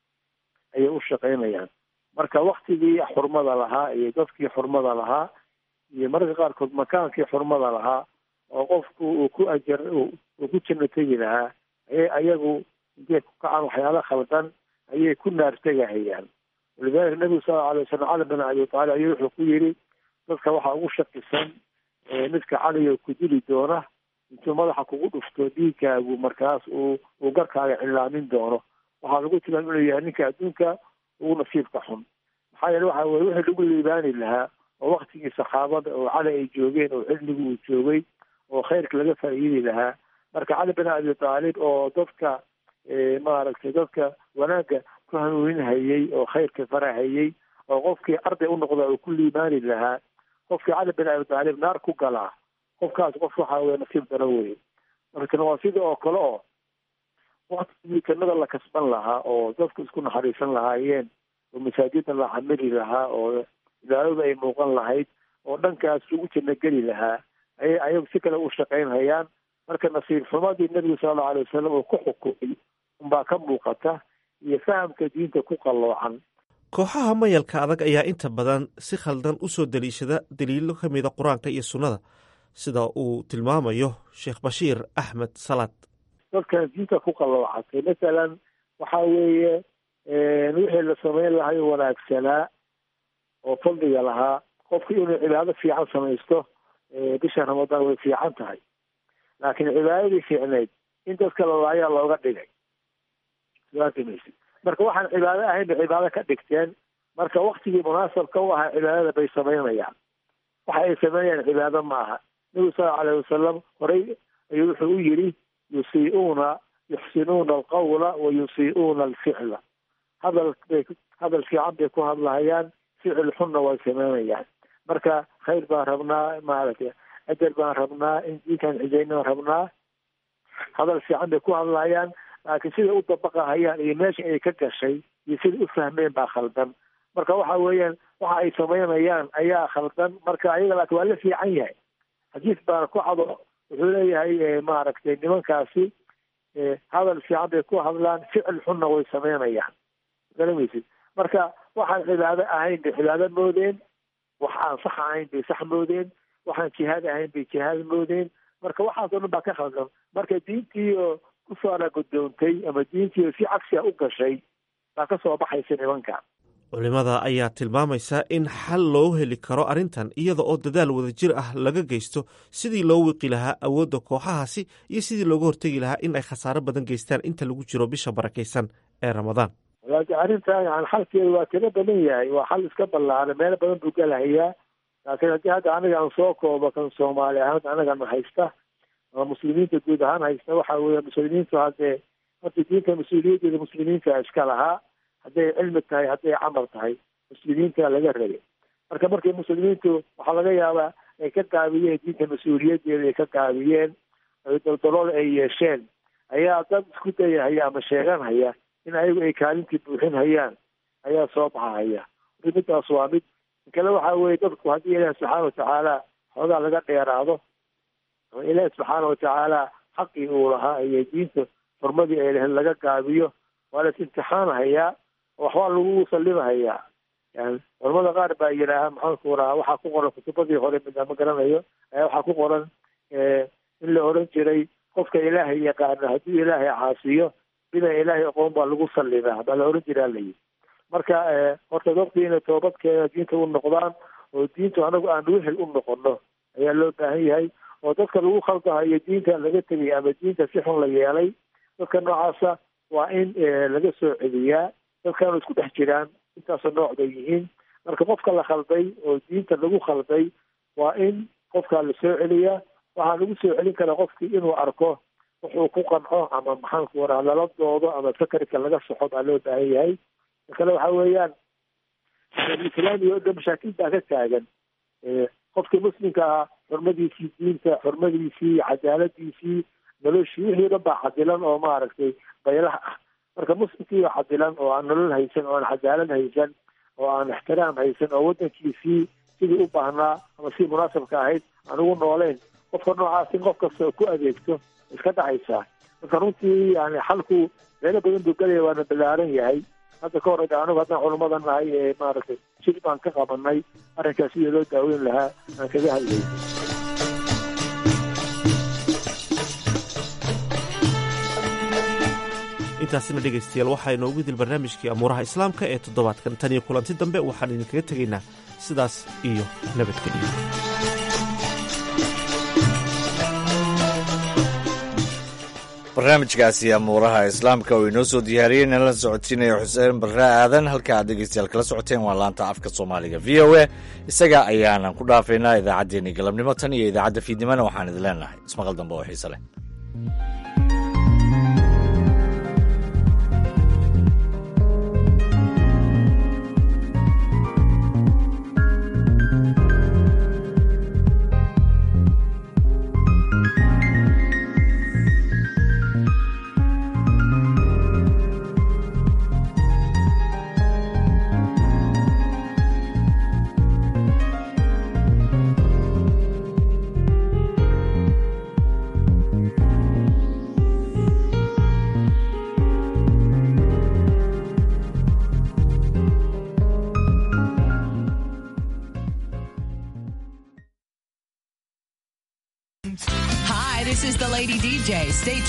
ayay u shaqaynayaan marka waktigii xurmada lahaa iyo dadkii xurmada lahaa iyo mararka qaarkood makaankii xurmada lahaa oo qofku uu ku ajar uu ku janno tegi lahaa ayay ayagu intay ku kacaan waxyaala khaldan ayay ku naartegahayaan walidalika nabigu sala alay wasalam cali bin abi taalib ayuu wuxuu ku yidhi dadka waxaa ugu shakisan midka caliyo ku dili doona intuu madaxa kugu dhufto dhiigkaagu markaas uu uu garkaaga cilaamin doono waxaa lagu tilmaam inuu yahay ninka adduunka ugu nasiibka xun maxaa yeele waxa weye wixii lagu liibaani lahaa oo waktigii saxaabada oo cali ay joogeen oo xilligu uu joogay oo khayrka laga faa'iidi lahaa marka cali bin abi taalib oo dadka maaragtay dadka wanaagga ku hanuuninhayey oo khayrka farahayey oo qofkii arday u noqda uu ku liibaani lahaa qofkii cali bin abi taalib naar ku galaa qofkaas qof waxa weye nasiib daro weye marka waa sida oo kale oo waktigii jannada la kasban lahaa oo dadku isku naxariisan lahaayeen oo masaajida la xamili lahaa oo ilaalada ay muuqan lahayd oo dhankaas lagu janno geli lahaa ayay ayagu si kale u shaqaynhayaan marka nasiib xumadii nebigu sala allau alay wasalam uu ku xukumay unbaa ka muuqata iyo fahamka diinta ku qalloocan kooxaha mayalka adag ayaa inta badan si khaldan u soo daliishada daliilo ka mida qur-aanka iyo sunnada sida uu tilmaamayo sheekh bashiir axmed salaad dadkan diinta ku qalloocatay masalan waxa weeye wixii la samayn lahayo wanaagsanaa oo fadliga lahaa qofku inuu cibaado fiican samaysto bisha ramadaan way fiican tahay laakiin cibaadadii fiicneyd in dadka lalaayaa looga dhigay maysid marka waxaan cibaado ahayn bay cibaado ka dhigteen marka waktigii munaasabka u ahaa cibaadada bay samaynayaan waxa ay samaynayaan cibaado ma aha nebigu sala alayh wasalam horey ayuu wuxuu u yidhi yusii'uuna yuxsinuuna alqawla wa yusii'uuna alficla hadal bay hadal fiican bay ku hadlahayaan ficil xunna way samaynayaan marka khayr baan rabnaa maaragtay ajar baan rabnaa in diinkan cijaynan rabnaa hadal fiican bay ku hadlayaan laakiin siday u dabaqahayaan iyo meesha ay ka gashay iyo siday u fahmeen baa khaldan marka waxa weeyaan waxa ay samaynayaan ayaa khaldan marka ayaga laakiin waa la fiican yahay xadiis baana ku cado wuxuu leeyahay maaragtay nimankaasi hadal fiican bay ku hadlaan ficil xunna way samaynayaan garamaysid marka waxaan cibaado ahayn bay cibaado moodeen wax aan sax ahayn bay sax moodeen waxaan jihaad ahayn bay jihaad moodeen marka waxaas oo dhan baa ka khaldan marka diintii oo kusoo alagudoontay ama diintii oo si cagsiga u gashay baa ka soo baxaysa nimanka culimada ayaa tilmaamaysa in xal loo heli karo arrintan iyada oo dadaal wadajir ah laga geysto sidii loo wiqi lahaa awoodda kooxahaasi iyo sidii looga hortegi lahaa in ay khasaaro badan geystaan inta lagu jiro bisha barakaysan ee ramadaan laakiin arrintan yani xalkeedu waa kaga badan yahay waa xal iska ballaaran meelo badan buu galahayaa laakiin haddii hadda aniga aan soo koobo kan soomaali ahaan anagana haysta ama muslimiinta guud ahaan haysta waxa weeye muslimiintu haddee horta diinta mas-uuliyaddeeda muslimiinta iska lahaa hadday cilmi tahay hadday camal tahay muslimiinta laga rabay marka markay muslimiintu waxaa laga yaabaa ay ka gaabiyeen diinta mas-uuliyaddeeda ay ka gaabiyeen daldalool ay yeesheen ayaa dad isku dayahaya ama sheeganhaya in ayagu ay kaalintii buuxin hayaan ayaa soo baxahaya marka midaas waa mid kale waxa weeye dadku haddii ilaahi subxaana watacaala xoogaa laga dheeraado ama ilaahi subxaana watacaala xaqii uu lahaa iyo diinta xurmadii ay lahayd laga gaabiyo waa las imtixaanhayaa oo waxbaa lagu sallimahayaa yani culamada qaar baa yidhaaha maxaanku rahaa waxaa ku qoran kutubadii hore mida ma garanayo ayaa waxaa ku qoran in la oran jiray qofka ilaahay yaqaano hadduu ilaahay caasiyo bina ilaahay aqoon baa lagu sallimaa baa la oran jiraa layihi marka horta dadku inay toobadkeena diinta u noqdaan oo diintu anagu aan wehel u noqono ayaa loo baahan yahay oo dadka lagu khaldahayo diinta laga tegay ama diinta si xun la yeelay dadka noocaasa waa in laga soo celiyaa dadkaanu isku dhex jiraan intaasoo nooc bay yihiin marka qofka la khalday oo diinta lagu khalday waa in qofkaa la soo celiyaa waxaa lagu soo celin karaa qofkii inuu arko wuxuu ku qanco ama maxaanku waraa lala doodo ama fakarka laga soxo baa loo baahan yahay kale waxa weeyaan islaamiga oo dhan mashaakil baa ka taagan qofkii muslimka ahaa xurmadiisii diinta xurmadiisii cadaaladiisii noloshii wixii o dhan baa cadilan oo maaragtay baylaha ah marka muslimkii oo cadilan oo aan nolol haysan oo aan cadaalad haysan oo aan ixtiraam haysan oo waddankiisii sidii u baahnaa ama sidii munaasabka ahayd aan ugu nooleyn qofka noocaas in qof kasta oo ku adeegto iska dhacaysaa marka runtii yani xalku meelo badan buu gelaya waana ballaaran yahay hadda ka hor anigu haddaan culummada nahay ee maaragtay shir baan ka qabanay arrinkaas sidii loo daaweyn lahaa aan kaga hadlayay intaasina dhegaystayaal waxaa inoogu dil barnaamijkii amuuraha islaamka ee toddobaadkan tan iyo kulanti dambe waxaan idinkaga tegaynaa sidaas iyo nabadgeliyo barnaamijkaasi amuuraha islaamka oo inoo soo diyaariyey nala socodsiinaya xuseen barre aadan halka aad dhegeystayaal kala socoteen waa laanta afka soomaaliga v o a isaga ayaanan ku dhaafaynaa idaacaddeenii galabnimo tan iyo idaacadda fiidnimona waxaan idin leenahay ismaqal dambe oo xiise leh DJ. Stay